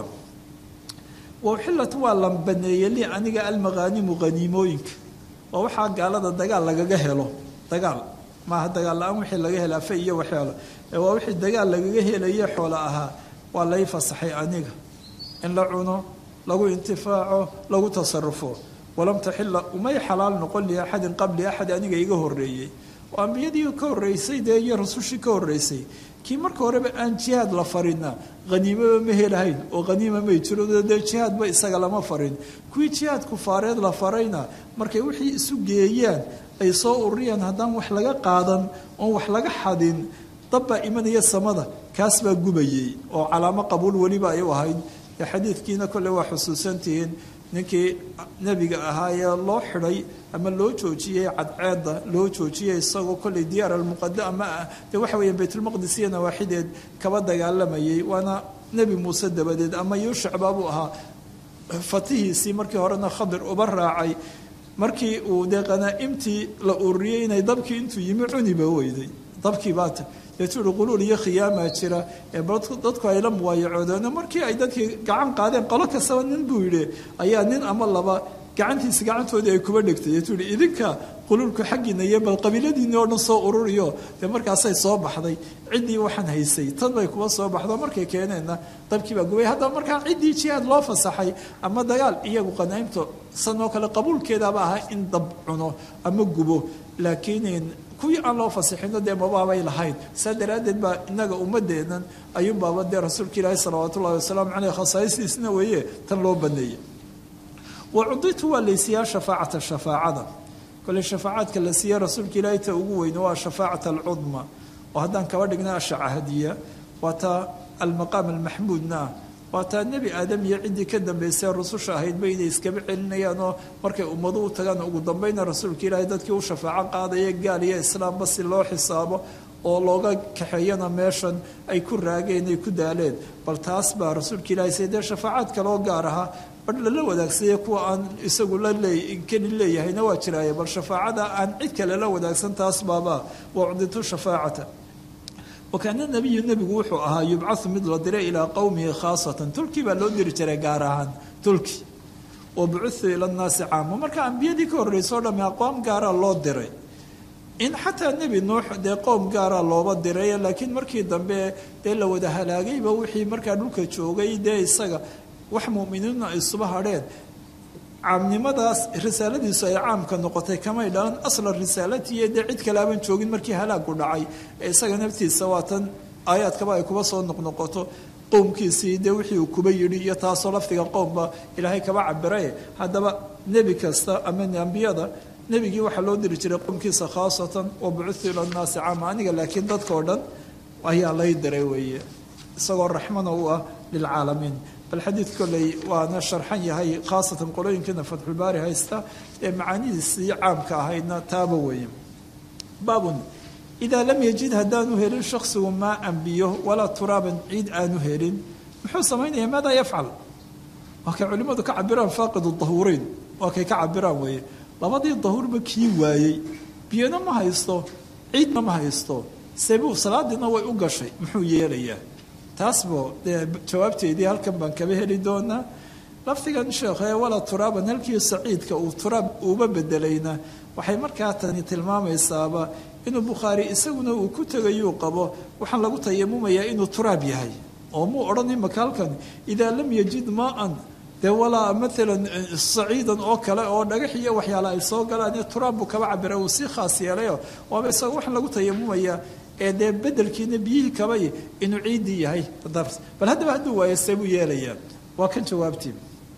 wauxillat waa la baneeyey li aniga almaqaanimu haniimooyinka waa waxaa gaalada dagaal lagaga helo dagaal maaha dagaal la-aan wixii laga hela afe iyo waxyaalo ee waa wixii dagaal lagaga helaye xoola ahaa waa lay fasaxay aniga in la cuno lagu intifaaco lagu tasarufo walam taxila umay xalaal noqon li axadin qabli axad aniga iga horeeyey oo ambiyadii ka horreysay dee iyo rasushii ka horreysay kii marka horeba aan jihaad la farina haniimaba ma helahayn oo haniima may jiro dee jihaadba isaga lama farin kuwii jihaad kufaareed la farayna markay wixii isu geeyaan ay soo ururiyaan haddaan wax laga qaadan oon wax laga xadin dabbaa imanaya samada kaas baa gubayey oo calaamo qabuul weliba ay u ahayd ee xadiidkiina kolle waa xusuusantihiin ninkii nebiga ahaa ee loo xidhay ama loo joojiyey cadceedda loo joojiyey isagoo kolley diyaar almuqadama ah dee waxa weeyaan baytulmaqdis iyo nawaaxideed kaba dagaalamayay waana nebi muuse dabadeed ama yuushac baabuu ahaa fatihiisii markii horena khadir uba raacay markii uu dee qanaa'imtii la ururiyey inay dabkii intuu yimi cuniba weyday dabkii baata deetu uhi quluul iyo khiyaamaa jira ee dadku ay la muwaayacoodeen markii ay dadkii gacan qaadeen qolo kastaba nin buu yidhi ayaa nin ama laba gacantiisa gacantoodii ay kuba dhegtay deetu uhi idinka quluulku xaggiina iyo bal qabiiladiinni oo dhan soo ururiyo dee markaasay soo baxday ciddii waxaan haysay tan bay kuba soo baxdo markay keeneenna dabkii baa gubay haddaba markaa ciddii jihaad loo fasaxay ama dagaal iyagu qanaa'imto sanoo kale qabuulkeedaaba ahaa in dab cuno ama gubo laakiin kuwii aan loo fasixino dee mabaabay lahayn saa daraaddeed baa inaga ummadeennan ayuunbaaba dee rasuulka ilaahi salawaatu ullahi wasalaamu caleyh khasaa'istiisna weeye tan loo baneeyey wa cuditu waa laysiiyaa shafaacata shafaacada kole shafaacaadka la siiya rasuulka ilaahi ta ugu weyne waa shafaacata alcudma oo haddaan kaba dhigna ashacahadiya waa taa almaqaam almaxmuudna ah waa taa nebi aadam iyo ciddii ka dambaysay rususha ahaydba inay iskaba celinayaan oo markay ummadu u tagaan ugu dambayna rasuulka ilaahay dadkii u shafaaco qaadaya gaal iyo islaamba si loo xisaabo oo looga kaxeeyana meeshan ay ku raageen ay ku daaleen bal taas baa rasuulka ilahay say dee shafaacaad kaloo gaar ahaa badh lala wadaagsaye kuwa aan isagu la lee keli leeyahayna waa jiraaye bal shafaacada aan cid kale la wadaagsan taas baaba wacditu shafaacata wakaana nabiyu nebigu wuxuu ahaa yubcau mid la diray ilaa qowmihi khaasatan tulkii baa loo diri jiray gaar ahaan tulki wa bucuu ila nnaasi caama marka ambiyadii ka horreysao dhamme aqwaam gaara loo diray in xataa nebi nuux dee qowm gaara looba diray laakiin markii dambe dee la wada halaagayba wixii markaa dhulka joogay dee isaga wax muminiinna ay suba hadheen caamnimadaas risaaladiisu ay caamka noqotay kamay dhalan asla risaalatiiyo dee cid kale aban joogin markii halaagu dhacay ee isaga naftiisa waa tan aayaadkaba ay kuba soo noqnoqoto qowmkiisii dee wixii uu kuba yidhi iyo taasoo lafdiga qowmba ilaahay kaba cabiraye haddaba nebi kasta ama ambiyada nebigii waxaa loo diri jiray qowmkiisa khaasatan wa bucutu ila nnaasi caama aniga laakiin dadkao dhan ayaa lay diray weeye isagoo raxmana u ah lilcaalamiin bal xadiid kolley waana sharxan yahay khaasatan qolooyinkiina fatxulbaari haysta ee macaanidiisii caamka ahaydna taaba weeye baabun idaa lam yajid haddaanu helin shaksigu maa ambiyo walaa turaaban ciid aanu helin muxuu samaynaya maadaa yafcal waa kay culimmadu ka cabiraan faaqidu dahuureyn waa kay ka cabiraan weeye labadii dahuurba kii waayey biyona ma haysto ciidna ma haysto sebuu salaadiina way u gashay muxuu yeelayaa taasbo dee jawaabteedii halkan baan kaba heli doonaa lafdigan sheekhe walaa turaaban halkii saciidka uu turaab uuba bedelayna waxay markaa tani tilmaamaysaaba inuu bukhaari isaguna uu ku tegayuu qabo waxaan lagu tayamumayaa inuu turaab yahay oo muu odhan imaka halkan idaa lam yajid maa-an dee walaa maalan saciidan oo kale oo dhagax iyo waxyaala ay soo galaan iyo turaab buu kaba cabira uu sii khaas yeelayo waaba isaga waxaan lagu tayamumayaa ee dee bedelkiina biyihii kabay inuu ciiddii yahay bal haddaba hadduu waayo see buu yeelayaa waa kan jawaabtii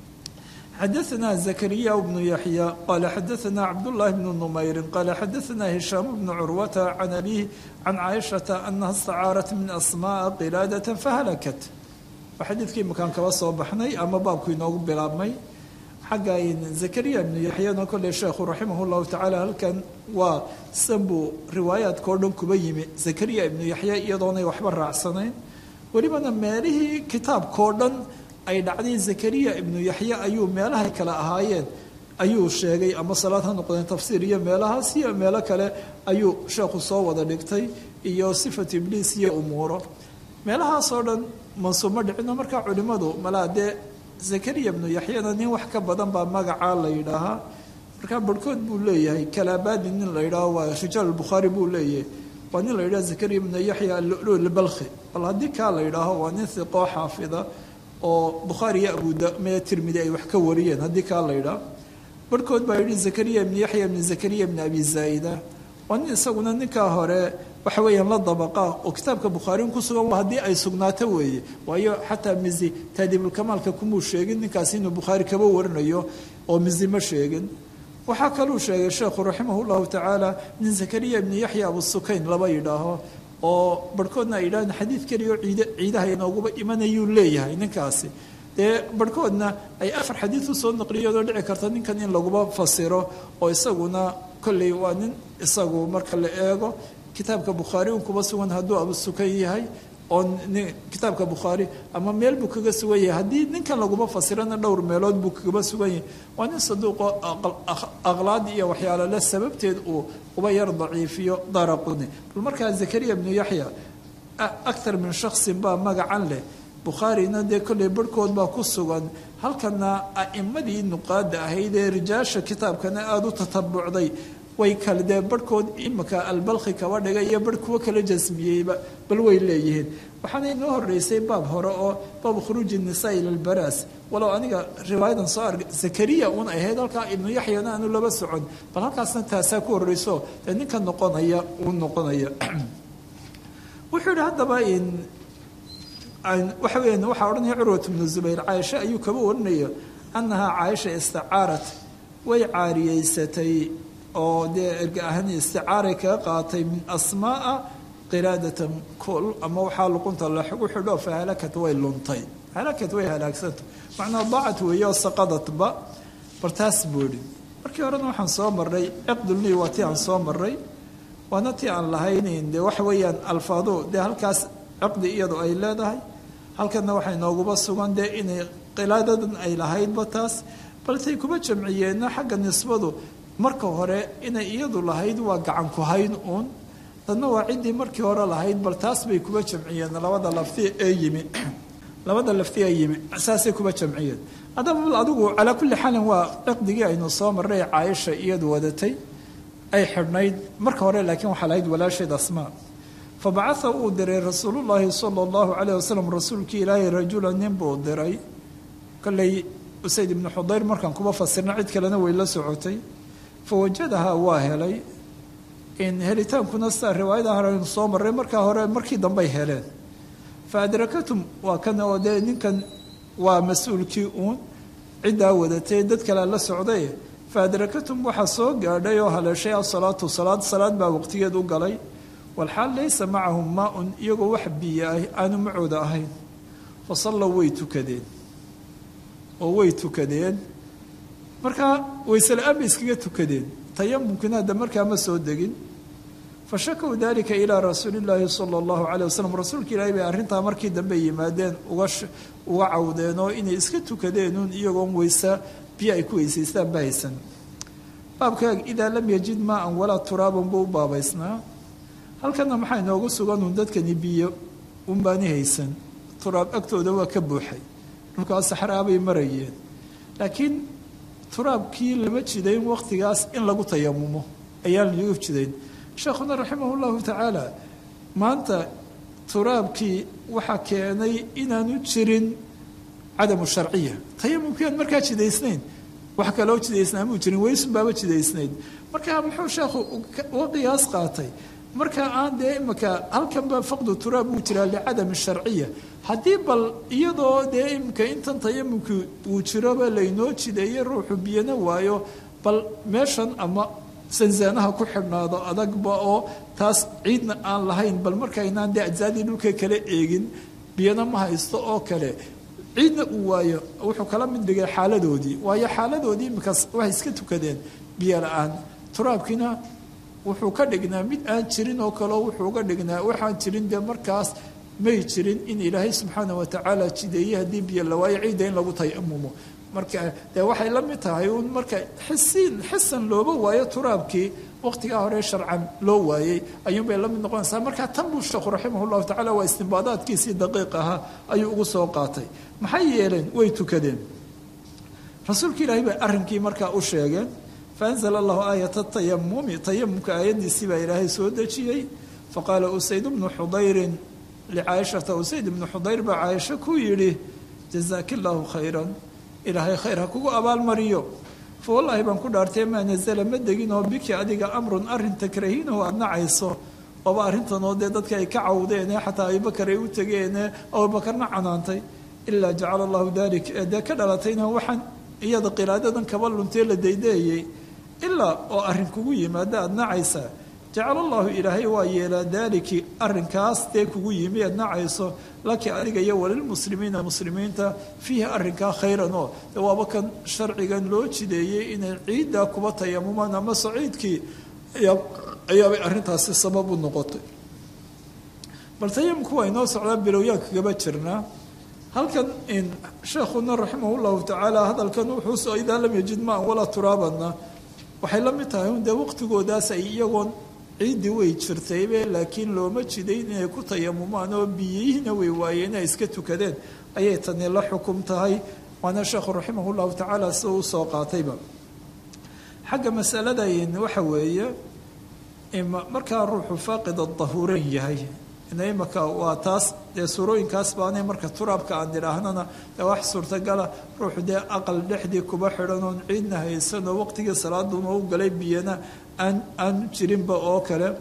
xadaثna زكريا بن يحيى قال xadaثna cبداللahi بن نmayri qال xadaثna هiشhام بن curwة عن أbيه عن cائشhaةa أنha اstacاaرت min أsmاء qilاadaة fahlkt waa xadiidkii makaan kaba soo baxnay ama baabku inoogu bilaabmay xagga zakariya ibnu yaxyana kolley sheekhu raximah llahu tacaala halkan waa san buu riwaayaadka oo dhan kuba yimi zakariya ibnu yaxya iyadoonay waxba raacsanayn welibana meelihii kitaabkao dhan ay dhacday zakariya ibnu yaxya ayuu meelahay kale ahaayeen ayuu sheegay ama salaad ha noqdeen tafsiir iyo meelahaas iyo meelo kale ayuu sheekhu soo wada dhigtay iyo sifat ibliis iyo umuuro meelahaasoo dhan mansuuma dhicino markaa culimmadu malaa dee zakariya ibnu yaxyana nin wax ka badan baa magacaa la yidhaahaa markaa barhkood buu leeyahay kalaabadi nin la yidhaaho waa rijaal bukhaari buu leeyahay waa nin la yidhaha zakariya ibnu yaxya alulu lbalkhi bal haddii kaa la yidhaaho waa nin hiqoo xaafida oo bukhaari iyo abudame tirmidi ay wax ka wariyeen haddii kaa la yidhaah barhkood baa yidhi zakariya ibnu yaxya ibnu zakariya ibnu abi zaa'ida waa nin isaguna ninkaa hore waxa weeyaan la dabaqa oo kitaabka bukhaariin ku sugan haddii ay sugnaato weeye waayo xataa mizi taadiibulkamaalka kumuu sheegin ninkaasi inuu bukhaari kaba warinayo oo mizi ma sheegin waxaa kaluu sheegay sheekhu raximah llahu tacaala nin zakariya ibnu yaxya abusukayn laba yidhaaho oo barhkoodna ay yidhahdeen xadiid keliya oo ciid ciidaha inooguba imanayuu leeyahay ninkaasi dee barhkoodna ay afar xadiid usoo naqliyoodoo dhici karta ninkan in laguba fasiro oo isaguna kolley waa nin isagu marka la eego kitaabka bukhaari un kuba sugan hadduu abusukan yahay oo kitaabka bukhaari ama meel buu kaga sugan yahay haddii ninkan laguma fasirana dhowr meelood buu kagaba sugan yahay waa nin saduuqo aqlaad iyo waxyaalo le sababteed uu uba yar daciifiyo daraquni bal markaa zakariya ibnu yaxya aktar min shaksin baa magacan leh bukhaarina dee kolley barhkood baa ku sugan halkana a'imadii nuqaada ahayd ee rijaasha kitaabkana aada u tatabucday way kale dee barhkood imika albalkhi kaba dhigay iyo barh kuwo kala jasmiyeyba bal way leeyihiin waxaana inoo horeysay baab hore oo baabu khuruuji nisaa ila lbaraas walow aniga riwaayadan soo argay zakariya uun ay ahayd halkaa ibnu yaxyana aanu laba socon bal halkaasna taasaa ku horreyso dee ninka noqonaya uu noqonaya wuxuu yihi haddaba waxa weya waxaa odhanaya curwat bnu zubayr caaisha ayuu kaba warinaya annahaa caaisha istacaarat way caariyeysatay oo dee erga ahaan isticaaray kaga qaatay min asmaaa qiraadatan kol ama waxaa luqunta lagu xidho fa halakat way luntay halakat way halaagsanta macnaa daacat weeye oo saqadatba bar taas buu idhi markii horena waxaan soo marray ciqdulni waa tii aan soo marray waana tii aan lahaynin dee waxa weeyaan alfaadu dee halkaas ciqdi iyadu ay leedahay halkana waxay nooguba sugan dee inay qilaadadan ay lahaydba taas baltay kuba jamciyeenna xagga nisbadu marka hore inay iyadu lahayd waa gacan ku hayn uun dadna waa ciddii markii hore lahayd bal taas bay kuba jamciyeen labada lafti ee yimi labada lafti ee yimi saasay kuba jamciyeen haddaba bal adigu calaa kulli xaalin waa ciqdigii aynu soo marray caaisha iyadu wadatay ay xidhnayd marka hore laakiin waxaa lahayd walaasheed asmaa fa bacaa uu diray rasuulullaahi sala allahu calayh wasalam rasuulkii ilaahay rajula nin buu diray kolley usayd ibnu xudayr markaan kuba fasirna cid kalena way la socotay fawajadahaa waa helay in helitaankuna sidaa riwaayada horeynu soo marray markaa hore markii dambey heleen fa adrakatum waa kan oo dee ninkan waa mas-uulkii uun ciddaa wadatay dad kalea la socday fa adrakatum waxaa soo gaadhay oo haleeshay asalaatu salaad salaad baa waqtigeed u galay walxaal laysa macahum maa-un iyagoo wax biyo ah aanu macooda ahayn fa sallow way tukadeen oo way tukadeen markaa waysela-aan bay iskaga tukadeen tayamumkina hadda markaa ma soo degin fa shakow dalika ilaa rasuuli llaahi sala allahu calay wasalam rasuulka ilaahi bay arrintaa markii dambe yimaadeen uga uga cawdeen oo inay iska tukadeenuun iyagoon weysa biyo ay ku weysaystaan ba haysan baabkaag idaa lam yajid maa-an walaa turaaban buu u baabaysnaa halkana maxaa inoogu suganun dadkani biyo unbaani haysan turaab agtooda waa ka buuxay dhulkaa saxraabay marayeen laakiin turaabkii lama jidayn wakhtigaas in lagu tayamumo ayaan lagu jidayn sheekhuna raximah llahu tacaala maanta turaabkii waxaa keenay inaanu jirin cadamu sharciya tayamumkii aan markaa jidaysnayn wax kaloo jidaysnaa muu jirin weysun baaba jidaysnayd markaa muxuu sheekhu uga qiyaas qaatay marka aan dee imika halkanba faqdu turaab uu jiraa licadami sharciya haddii bal iyadoo dee imika intan tayamumki uu jiroba laynoo jideeye ruuxu biyana waayo bal meeshan ama sansaanaha ku xidhnaado adagba oo taas ciidna aan lahayn bal markaynaan dee ajsaadii dhulka kala eegin biyana ma haysto oo kale ciidna uu waayo wuxuu kala mid dhigay xaaladoodii waayo xaaladoodii imikaas waxay iska tukadeen biyo la-aan turaabkiina wuxuu ka dhignaa mid aan jirin oo kaleo wuxuu uga dhignaa waxaan jirin dee markaas may jirin in ilaahay subxaana watacaala jideeye haddii biyo la waayo ciidda in lagu tayamumo marka dee waxay la mid tahay uun marka xisiin xisan looba waayo turaabkii waqtigaa hore sharcan loo waayey ayuunbay la mid noqonaysaa marka tan buu sheekhu raximah llahu tacala waa istimbaadaadkiisii daqiiq ahaa ayuu ugu soo qaatay maxay yeeleen way tukadeen rasuulka ilaahay bay arrinkii markaa u sheegeen faanzala allahu aayata tayamumi tayamumka aayaddiisii baa ilaahay soo dejiyey faqaala usayd bnu xudayrin licaayishata usayd ibnu xudayr baa caaisho ku yidhi jazaaki illaahu khayran ilaahay khayr ha kugu abaalmariyo fa wallaahi baan ku dhaartay maa nazala ma degin oo biki adiga amrun arrin takrahiinahu aada nacayso ooba arrintanoo dee dadka ay ka cawdeene xataa abubakar ay u tegeene abubakarna canaantay ilaa jacala allahu dalik ee dee ka dhalatayna waxaan iyada qiraadadan kaba luntee la daydeeyey ilaa oo arrin kugu yimaada aada nacaysaa jacala allahu ilaahay waa yeelaa daaliki arrinkaas dee kugu yimi aad nacayso laki adiga iyo walilmuslimiina muslimiinta fiihi arrinkaa khayran oo de waaba kan sharcigan loo jideeyey inay ciiddaa kuba tayamumaan ama saciidkii ayaabay arrintaasi sabab u noqotay bal tayamumku waa inoo socdaa bilowyaa kagaba jirnaa halkan sheekhuna raximah llahu tacaala hadalkan wuxuusoo idaa lam yajid maan walaa turaabanna waxay la mid tahay un dee waqtigoodaas ay iyagoon ciiddii way jirtaybe laakiin looma jidayn inay ku tayamumaan oo biyihiina way waayeen ay iska tukadeen ayay tani la xukum tahay waana sheekhu raximah llahu tacaala sida u soo qaatayba xagga masaladayn waxa weeye markaa ruuxu faaqid dahuuran yahay imaka waa taas dee suurooyinkaas baanay marka turaabka aan idhaahnana dee wax suurtagala ruuxu dee aqal dhexdii kuba xidhan oon ciidna haysanoo waqtigii salaaduna u galay biyana aan aanu jirinba oo kale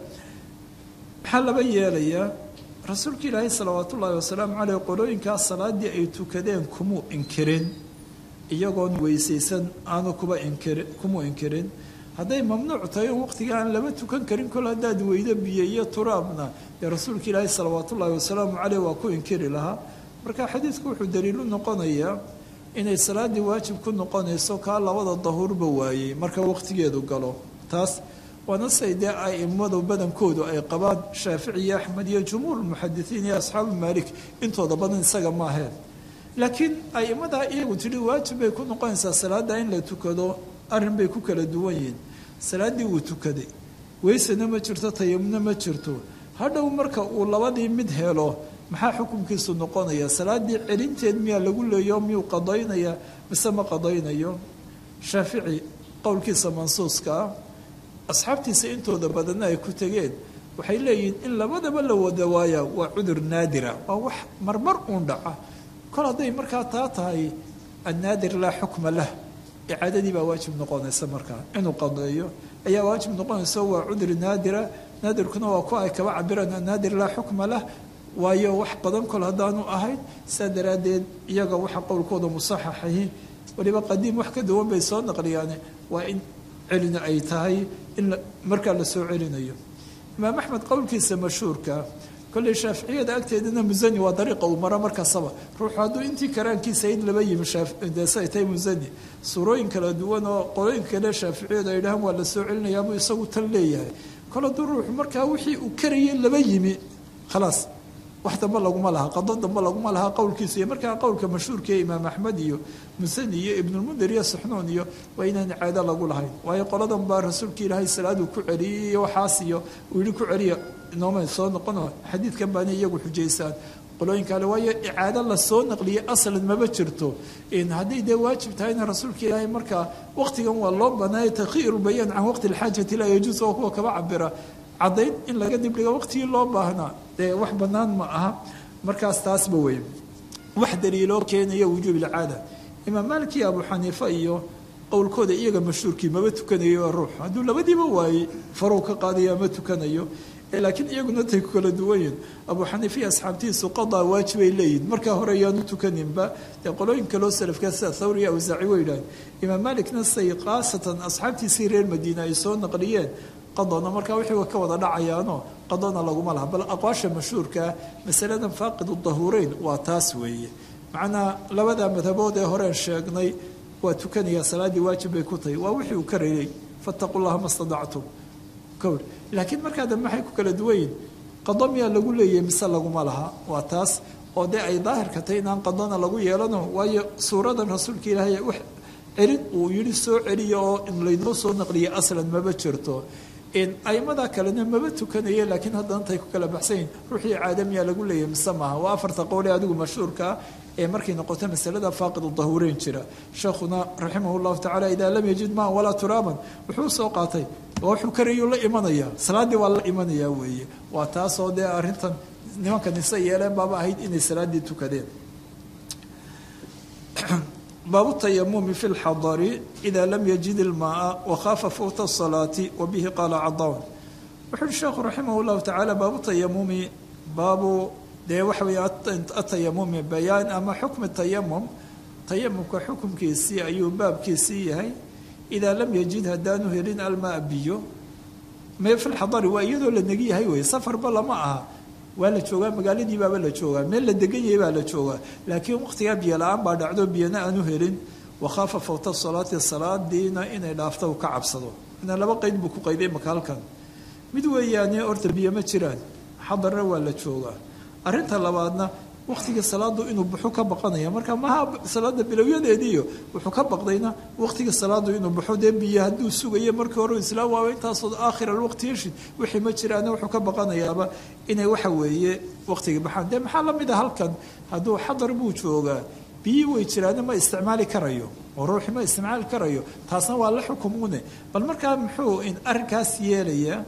maxaa laba yeelayaa rasuulka ilaahay salawaat ullaahi wasalaamu caleyh qolooyinkaas salaadii ay tukadeen kumuu inkirin iyagoon weysaysan aanu kuba inkiri kumuu inkirin hadday mamnuuc tahay on waqtiga aan lama tukan karin kol haddaad weydo biyo iyo turaabna dee rasuulka ilaahi salawaat ullaahi wasalaamu caleyh waa ku inkiri lahaa marka xadiidku wuxuu daliilu noqonayaa inay salaaddii waajib ku noqonayso kaa labada dahuurba waayey marka waqtigeedu galo taas waana say dee aimadu badankoodu ay qabaan shaafici iyo axmed iyo jumhuur muxadisiin iyo asxaabu maalik intooda badan isaga maaheen laakiin aimadaa iyagu tidhi waajib bay ku noqonaysaa salaadda in la tukado arrin bay ku kala duwan yihiin salaaddii wuu tukaday weysana ma jirto tayamuna ma jirto hadhow marka uu labadii mid helo maxaa xukunkiisu noqonaya salaaddii celinteed miyaa lagu leeyo miyuu qadaynaya mise ma qadaynayo shaafici qowlkiisa mansuuska ah asxaabtiisa intooda badanna ay ku tegeen waxay leeyihiin in labadaba la wada waaya waa cudur naadira waa wax marmar uun dhaca kol hadday markaa taa tahay annaadir laa xukma lah icaadadii baa waajib noqonaysa markaa inuu qadeeyo ayaa waajib noqonaysa waa cudri naadira naadirkuna waa ku ay kaba cabiraan annaadir laa xukma lah waayo wax badan kol haddaanu ahayn saa daraaddeed iyaga waxa qowlkooda musaxaxahi waliba qadiim wax ka duwan bay soo naqliyaane waa in celina ay tahay in markaa la soo celinayo imaam axmed qowlkiisa mashhuurka kolley shaaficiyada agteedana musani waa dariiqa uu maro markastaba ruuxu hadduu intii karaankiisa in laba yimi deesay tahay musani suurooyin kala duwan oo qolooyinka kale shaaficiyadu ay dhahaan waa la soo celinayaa buu isagu tan leeyahay kol hadduu ruuxu markaa wixii uu karayay laba yimi khalaas wax dambe laguma laha qado dambe laguma laha qowlkiisa iyo markaa qowlka mashhuurka ee imaam axmed iyo musani iyo ibnulmundir iyo suxnuun iyo waa inaan caado lagu lahayn waayo qoladan baa rasuulka ilaahay salaaduu ku celiyey iyo waxaas iyo uu yihi ku celiya inoomay soo noqono xadiidkan baana iyagu xujaysaan qolooyinka ale waayo icaado lasoo naqliyay aslan maba jirto hadday dee waajib tahayna rasuulka ilaahay markaa waqtigan waa loo banaayay takhiiru bayaan can waqti alxaajati laa yajuus oo kuwa kaba cabira caddayn in laga dibdhigo waqtigii loo baahnaa dee wax bannaan ma aha markaas taasba wey wax daliiloo keenaya wujuub ilcaada imaam maalik iyo abu xaniifa iyo qowlkooda iyaga mashhuurkii maba tukanayo ruux hadduu labadiiba waayey farow ka qaadaya ma tukanayo laakiin iyaguna tay ku kala duwan yihin abu xaniifa iyo asxaabtiisu qadaa waajibay leeyihin markaa hore ayaanu tukaninba dee qolooyin kaloo salafka sida thawri iyo awsaaci way yidhaaheen imaam malikna say khaasatan asxaabtiisii reer madiina ay soo naqliyeen qadona markaa wixii ka wada dhacayaano qadona laguma laha bal aqwaasha mashhuurkaa masaladan faaqidu dahuureyn waa taas weeye macnaa labada madhabood ee horeen sheegnay waa tukanayaa salaaddii waajib bay ku tahay waa wixii uu ka reeyey fattaqu llaha ma stadactum kowr laakiin markaa dambe maxay ku kala duwan yihin qado miyaa lagu leeyahay mise laguma laha waa taas oo dee ay daahirka tahay inaan qadona lagu yeelano waayo suuradan rasuulka ilaahay wax celin uu yidhi soo celiya oo in laynoo soo naqliya aslan maba jirto aimada kalena maba tukanaye laakiin haddana tay ku kala baxsanyihin ruuxii caadamiyaa lagu leeyahay mise maaha waa afarta qowle adigu mashhuurkaa ee markay noqoto masalada faaqidu dahuureyn jira sheekhuna raximah llahu tacala idaa lam yajid maan walaa turaaban wuxuu soo qaatay wuxuu karayuu la imanayaa salaaddii waa la imanayaa weeye waa taasoo dee arrintan nimanka nise yeeleen baaba ahayd inay salaaddii tukadeen baabu tayamumi fi lxadari ida lam yajid ilmaaa wakhaafa fawta asalaati wa bihi qaala cadawn wuxu uhi sheekhu raximah llahu tacaala baabu tayamumi baabu dee waxa weeye atayamumi bayaan ama xukmi tayamum tayamumka xukumkiisii ayuu baabkiisii yahay idaa lam yajid haddaanu helin almaa biyo mee fi lxadari waa iyadoo la negi yahay wey safarba lama aha waa la joogaa magaaladii baaba la joogaa meel la degan yahay baa la joogaa laakiin waqtigaa biyo la-aan baa dhacdo biyana aanu helin wakhaafa fawta salaati salaadiina inay dhaafto ka cabsado ina laba qeyd buu ku qayday maka halkan mid weeyaane horta biyo ma jiraan xadarna waa la joogaa arrinta labaadna waqtiga salaadu inuu buxo ka baqanaya marka maha salaada bilowyadeediiyo wuxuu ka baqdayna waqtiga salaadu inuu baxo dee biyo hadduu sugayo markii hore islaam waaba intaasoo aakhir alwaqti yeshid wixii ma jiraana wuxuu ka baqanayaaba inay waxa weeye waqtiga baxaan dee maxaa la mid a halkan hadduu xadar buu joogaa biyii way jiraana ma isticmaali karayo oo ruuxi ma isticmaali karayo taasna waa la xukumune bal markaa muxuu in arrinkaas yeelaya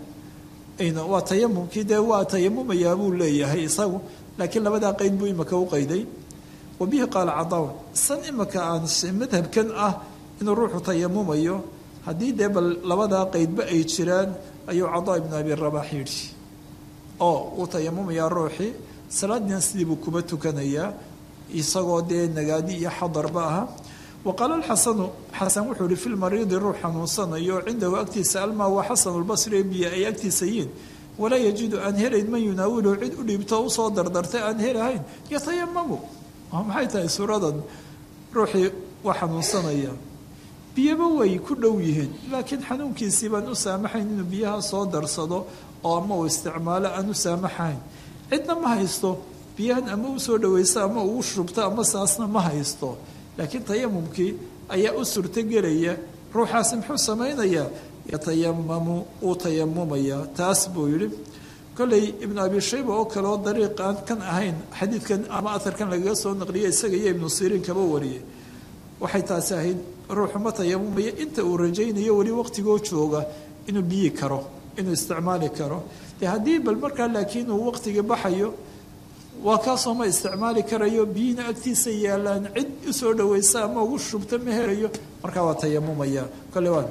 waa tayamumkii dee waa tayamumayaa buu leeyahay isagu laakiin labadaa qeyd buu imaka u qayday wa bihi qaala cadawn san imaka aan madhabkan ah inuu ruuxu tayamumayo haddii dee bal labadaa qeydba ay jiraan ayuu cadaa ibnu abi rabax yidhi oo uu tayamumayaa ruuxii salaadiina sidii buu kuba tukanayaa isagoo dee nagaadi iyo xadarba aha wa qaala alxasanu xasan wuxuu yihi fi lmariidi ruux xanuunsanayo cindahu agtiisa almaa waa xasanulbasri biyo ay agtiisa yiin walaa yajidu aan helayn man yunaawiluhu cid u dhiibto usoo dardartay aan helahayn yatayamamu maxay tahay suuradan ruuxii waa xanuunsanaya biyaba way ku dhow yihiin laakiin xanuunkiisii baan u saamaxayn inuu biyaha soo darsado oo ama uu isticmaalo aan u saamaxayn cidna ma haysto biyahan ama u soo dhawaysto ama uu shubto ama saasna ma haysto laakiin tayamumkii ayaa u suurtogelaya ruuxaasi muxuu samaynayaa yatayamamu uu tayamumayaa taas buu yidhi kolley ibnu abi shayba oo kale oo dariiq aan kan ahayn xadiidkan ama aharkan lagaga soo naqliya isaga iyo ibnu siriin kaba wariyay waxay taasi ahayd ruuxu ma tayamumaya inta uu rajaynayo weli waqtigoo jooga inuu biyi karo inuu isticmaali karo dee haddii bal markaa laakiin uu waqtigii baxayo waa kaasoo ma isticmaali karayo biyina agtiisa yaalaan cid usoo dhawaysa ama ugu shubta ma helayo markaa waa tayamumaya kole waa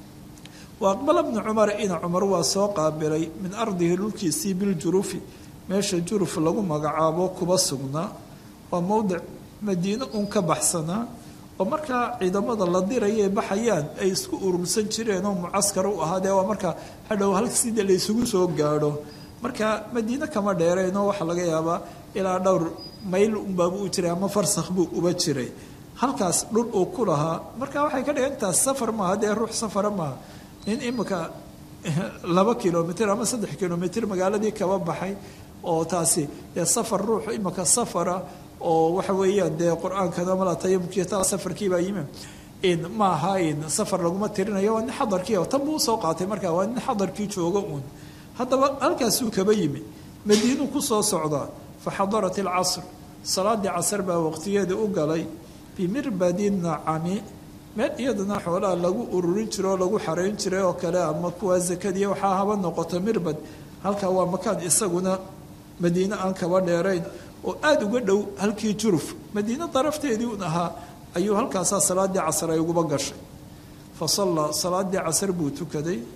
wa aqbala bnu cumar ina cumar waa soo qaabilay min ardihi dhulkiisii biljurufi meesha juruf lagu magacaabo kuba sugnaa waa mowdic madiine uun ka baxsanaa oo markaa ciidamada la diraya baxayaan ay isku urursan jireen oo mucaskar u ahaa dee waa markaa hadhow hal sida la isugu soo gaadho marka madiine kama dheereenoo waxaa laga yaabaa ilaa dhowr mayl unbaaba u jiray ama farsakh buu uba jiray halkaas dhul uu ku lahaa marka waxay ka dhigan taas safar maaha dee ruux safara maaha nin imika laba kilomitr ama saddex kilomitr magaaladii kaba baxay oo taasi dee safar ruux imika safara oo waxa weeyaan dee qur-aankana mala tayamumkii taa safarkiibaa yimi ma aha safar laguma tirinayo waa nin xadarkii tan buu usoo qaatay markaa waa nin xadarkii jooga uun haddaba halkaasuu kaba yimi madiinuu ku soo socdaa fa xadarat alcasr salaadii casar baa waqtigeeda u galay bimirbadi nacami meel iyadana xoolaha lagu ururin jiro oo lagu xarayn jiray oo kale ama kuwaa zakadiya waxaa haba noqoto mirbad halkaa waa makaan isaguna madiine aan kaba dheerayn oo aada uga dhow halkii juruf madiine darafteedii un ahaa ayuu halkaasaa salaadii casar ay uguba gashay fa sallaa salaadii casar buu tukaday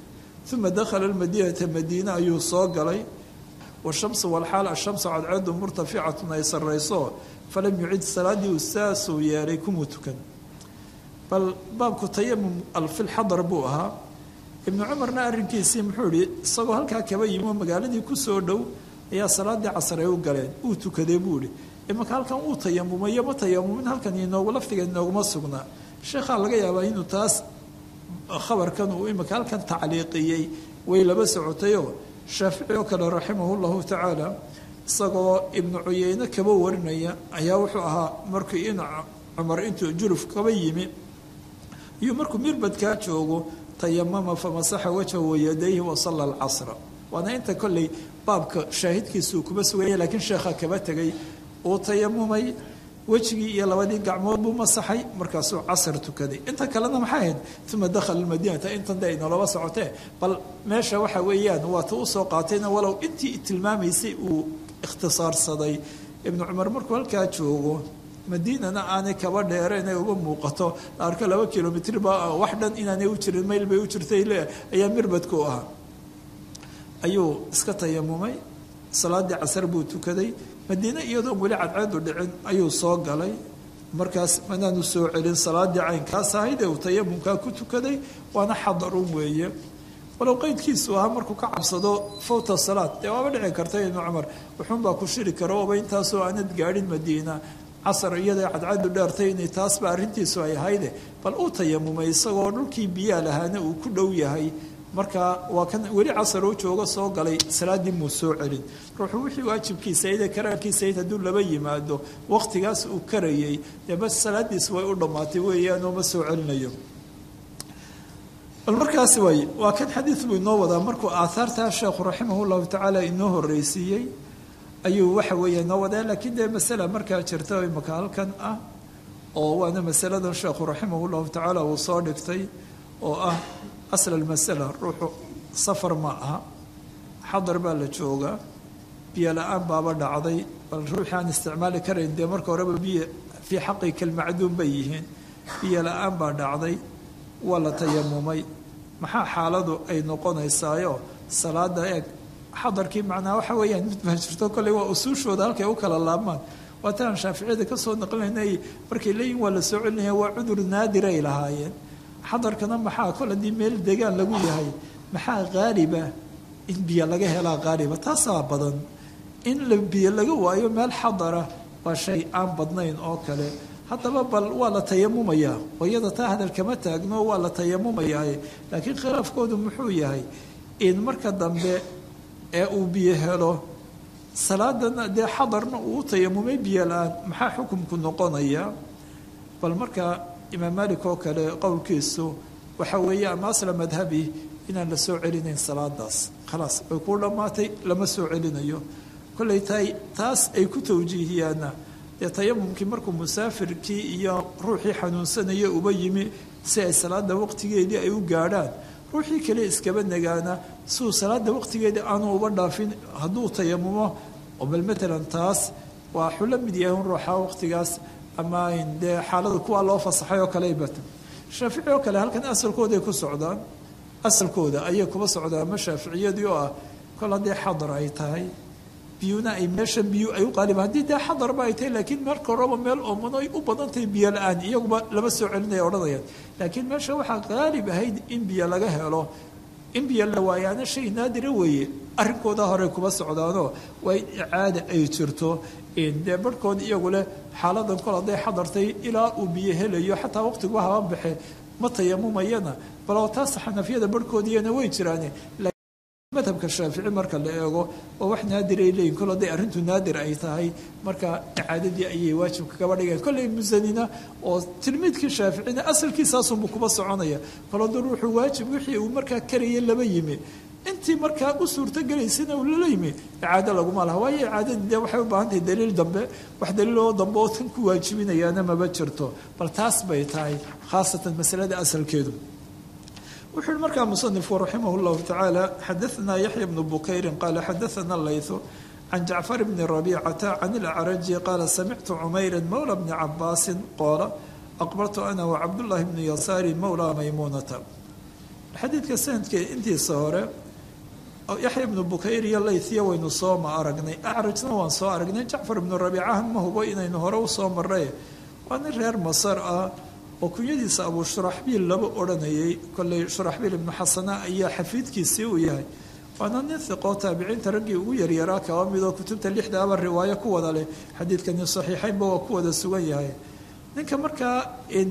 uma dakhala almadiinata madiine ayuu soo galay washamsu walxaal ashamsu cadceedu murtaficatun ay sarrayso falam yucid salaadii uu saasuu yeelay kumuu tukan bal baabku tayamum alfilxadar buu ahaa ibnu cumarna arrinkiisii muxuu ihi isagoo halkaa kaba yimi oo magaaladii kusoo dhow ayaa salaadii casar ay u galeen uu tukaday buu ihi imanka halkan uu tayamumayo ma tayamumin halkan inoogu laftiga inooguma sugnaa sheekhaa laga yaabaa inuu taas khabarkan uu imanka halkan tacliiqiyey way laba socotayoo shaafici oo kale raximahu llahu tacaala isagoo ibnu cuyeyne kaba warinaya ayaa wuxuu ahaa markii in cumar intuu juluf kaba yimi iyo markuu mirbadkaa joogo tayamama famasaxa wajha wayadayhi wasalla alcasra waana inta kolley baabka shaahidkiisuu kuma suganya laakiin sheekha kaba tegay uu tayamumay wejigii iyo labadii gacmood buu masaxay markaasuu casar tukaday inta kalena maxay ahayd uma dakhala madiinata intan de inolaba socotee bal meesha waxa weeyaan waata usoo qaatayna walow intii tilmaamaysay uu ikhtisaarsaday ibnu cumar markuu halkaa joogo madiinana aanay kaba dheereen ay uga muuqato la arko laba kilomitrba wax dhan inaanay u jirin mayl bay u jirtay le ayaa mirbadku ahaa ayuu iska tayamumay salaadii casar buu tukaday madiine iyadoon weli cadceedu dhicin ayuu soo galay markaas manaanu soo celin salaadii caynkaas ahayd ee uu tayamumkaa ku tukaday waana xadarun weeye walow qeydkiisu ahaa markuu ka cabsado fawta salaad dee waaba dhici karta ibnu cumar wuxuunbaa ku shiri kara oba intaasoo aanad gaadhin madiina casar iyada cadcadu dheertay inay taasba arrintiisu ay ahayde bal uu tayamumay isagoo dhulkii biyaa lahaana uu ku dhow yahay markaa waa kan weli casar u joogo soo galay salaadii muu soo celin ruuxu wixii waajibkiisa ide karaarkiisayd hadduu laba yimaado waqtigaas uu karayay dee bas salaadiis way u dhammaatay weeyaanoo ma soo celinayo bal markaasi waay waa kan xadiid buu inoo wadaa markuu aahaartaa sheekhu raximah llahu tacaala inoo horreysiiyey ayuu waxa weeye inoo wadaa laakiin dee masala markaa jirta imaka halkan ah oo waana masaladan sheekhu raximah llahu tacaala uu soo dhigtay oo ah asl almasala ruuxu safar ma aha xadar baa la joogaa biyo la-aan baaba dhacday bal ruuxii aan isticmaali karayn dee marka horeba biyo fii xaqi kalmacduum bay yihiin biyo la-aan baa dhacday waa la tayamumay maxaa xaaladu ay noqonaysaayo salaada eeg xadarkii macnaa waxa weeyaan mid baa jirto kolley waa usuushooda halkay u kala laabmaan waataan shaaficiyada ka soo naqlinay markay leeyihin waa la soo celinaya waa cudur naadiray lahaayeen xadarkana maxaa kol haddii meel degaan lagu yahay maxaa qaaliba in biyo laga helaa qaaliba taasaa badan in la biyo laga waayo meel xadara waa shay aan badnayn oo kale haddaba bal waa la tayamumayaa hooyada taa hadal kama taagno waa la tayamumayaa laakiin khilaafkoodu muxuu yahay in marka dambe ee uu biyo helo salaadana dee xadarna uu u tayamumay biyo la-aan maxaa xukumku noqonaya bal marka imaam malik oo kale qowlkiisu waxa weeye ama asla madhabi inaan la soo celinayn salaadaas khalaas way kuu dhammaatay lama soo celinayo kollay tahay taas ay ku tawjiihiyaanna dee tayamumkii markuu musaafirkii iyo ruuxii xanuunsanaya uba yimi si ay salaada waqtigeedii ay u gaadhaan ruuxii kale iskaba nagaana siuu salaada waqtigeedii aanu uba dhaafin hadduu tayamumo oo bal matalan taas waa xulo mid yahay un ruuxa waqtigaas ama dee xaalada kuwa loo fasaxay oo kale bata shaafici oo kale halkan asalkooday ku socdaan asalkooda ayay kuba socdaan ama shaaficiyadii oo ah kol haddii xadar ay tahay biyuna ay meesha biyu ay u qaaliba haddii dee xadarba ay tahay laakiin marka horeba meel oomano ay u badan tahay biyo la-aan iyaguba lama soo celinaya odhanayaan laakiin meesha waxaa qaalib ahayd in biyo laga helo in biyo la waayaana shay naadira weeye arrinkooda horey kuba socdaanoo waa in icaada ay jirto dee barhkood iyagu leh xaaladan kol hadday xadartay ilaa uu biyo helayo xataa waqtiguba haba baxe ma tayamumayana baloo taas xanafiyada barhkoodiyana way jiraane madhabka shaafici marka la eego oo wax naadir ay leeyihin kol hadday arrintu naadir ay tahay marka icaadadii ayay waajibka kaba dhigeen kolley musanina oo tilmiidkii shaaficina asalkiisaasunbu kuba soconaya kol hadduu ruuxuu waajib wixii uu markaa karaya laba yimi intii markaa u suurtogelaysana uu lala yimi icaado laguma laha waayo icaadadii dee waxay u baahan tahay daliil dambe wax daliiloo dambe oo kan ku waajibinayaana maba jirto bal taas bay tahay khaasatan masalada asalkeedu wuxuu yihi markaa musanifku raximah llahu tacaala xadaanaa yaxya bnu bukayrin qaala xadaana laythu can jacfar bni rabicata can ilacraji qaala samictu cumayra mowla bni cabaasin qoola aqbaltu ana wacabdullaahi bnu yasaari mowla maymuunata xadiidka sanadka intiisa hore yaxya ibnu bukayr iyo laythiya waynu sooma aragnay acrajna waan soo aragnay jacfar ibnu rabiicahan ma hubo inaynu hore usoo maray waa nin reer masar ah oo kunyadiisa abuu shuraxbiil laba odhanayay kolley shuraxbiil ibnu xasana ayaa xafiidkiisii uu yahay waana nin hiqoo taabiciinta raggii ugu yaryaraa kaba midoo kutubta lixdaaba riwaayo ku wada leh xadiidkani saxiixaynba waa ku wada sugan yahay ninka markaa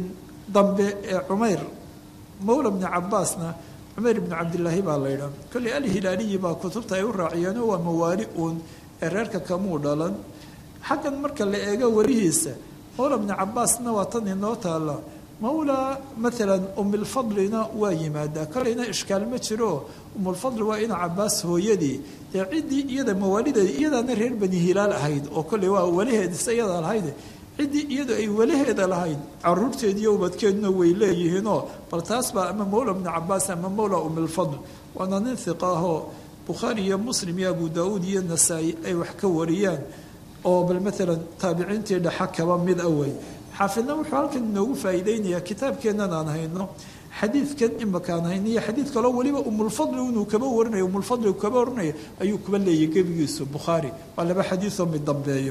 dambe ee cumayr mawla bni cabaasna cumayr ibnu cabdilaahi baa la ydhaa kolley alhilaaliyi baa kutubta ay u raaciyeen waa mawaali uun ee reerka kamuu dhalan xaggan marka la eego welihiisa mawla bni cabaasna waa tan inoo taalla mawla maalan umilfadlina waa yimaadaa kolleyna ishkaal ma jiro umulfadli waa ina cabaas hooyadii dee ciddii iyada mawaalideeda iyadaana reer bani hilaal ahayd oo kolley waa walaheedisa iyadaa lahayd ciddii iyadu ay walaheeda lahayd caruurteediiyo ubadkeeduna way leeyihiinoo bal taas baa ama mawla bni cabaas ama mawla umilfadl waana nin hiqa ahoo bukhaari iyo muslim iyo abu daauud iyo nasaa-i ay wax ka wariyaan oo bal maalan taabiciintii dhexa kaba mid awey xaafidna wuxuu halkan inoogu faa'iideynayaa kitaabkeennan aan hayno xadiidkan imakaan hayno iyo xadiid kaloo weliba umulfadli inuu kaba warinayo umulfadli kaba warinayo ayuu kuba leeyay gebigiisu bukhaari waa laba xadiidoo mid dambeeyo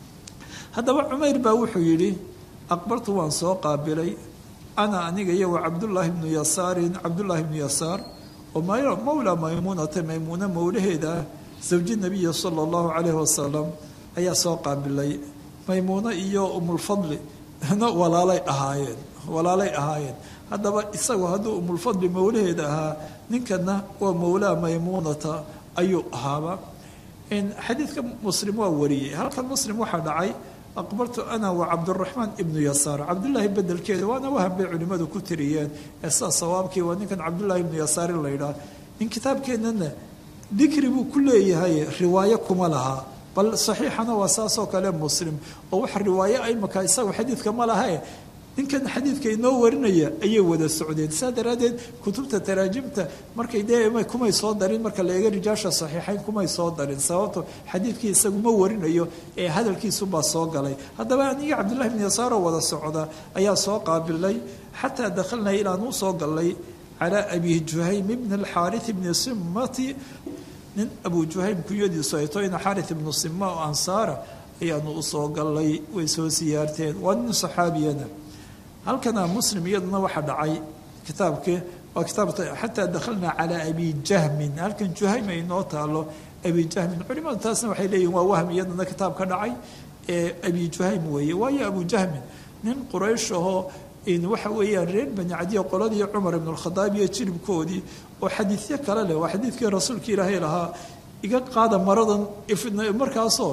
haddaba cumayr baa wuxuu yidhi aqbartu waan soo qaabilay ana aniga iyo wa cabdullaahi bnu yasaarin cabdullaahi bnu yasaar oo mawla maymuunata maymuuna mowlaheeda ah zawji nabiya sala allahu calayhi wasalam ayaa soo qaabilay maymuuno iyo umulfadli na walaalay ahaayeen walaalay ahaayeen haddaba isagu hadduu umulfadli mowlaheeda ahaa ninkana waa mowlaa maymuunata ayuu ahaaba xadiidka muslim waa wariyey halkan muslim waxaa dhacay aqbartu ana wa cabduraxmaan ibnu yasaar cabdullaahi bedelkeeda waana waham bay culimmadu ku tiriyeen ee saa sawaabkii waa ninkan cabdullaahi ibnu yasaar in la yidhaah in kitaabkeennana dikri buu ku leeyahay riwaayo kuma laha bal saxiixana waa saasoo kale muslim oo wax riwaayo imaka isagu xadiidka ma lahae ninkan xadiidka inoo warinaya ayay wada socdeen saa daraaddeed kutubta taraajimta markay dee kumay soo darin marka la eega rijaasha saxiixayn kumay soo darin sababto xadiidkii isagu ma warinayo ee hadalkiisubaa soo galay haddaba aniga cabdullahi bn yasaaroo wada socda ayaa soo qaabilay xataa dakhalnaa ilaan u soo galnay calaa abi juhaym ibni alxaarith ibni simati nin abu juhaym kunyadiisu ay to ina xaarith ibnu sima oo ansaara ayaanu usoo galnay way soo siyaarteen waa nin saxaabiyana halkana muslim iyaduna waxaa dhacay kitaabkii waa kitaab xataa dakhalnaa calaa abi jahmin halkan juhaym ay noo taalo abi jahmin culimadu taasna waxay leeyihin waa wahm iyaduna kitaab ka dhacay ee abi juhaym weeye waayo abu jahmin nin quraysh ahoo waxa weeyaan reer bani cadiya qoladii cumar ibn alkhadaab iyo jiribkoodii oo xadiidyo kale leh waa xadiidkii rasuulka ilaahay lahaa iga qaada maradan markaasoo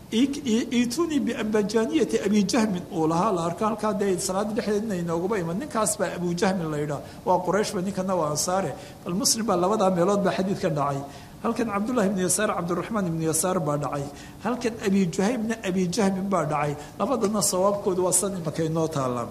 itunii biambajaniyati abi jahmin uu lahaa la arko halkaa dee salaada dhexdeedna inoogaba iman ninkaas baa abu jahmin la yidhaah waa qurayshba ninkana waa ansaare bal muslim baa labadaa meelood baa xadiid ka dhacay halkan cabdullahi ibnu yasaar cabdiraxmaan ibnu yasaar baa dhacay halkan abi juhaymna abi jahmin baa dhacay labadana sawaabkoodu waa san imaka inoo taallaan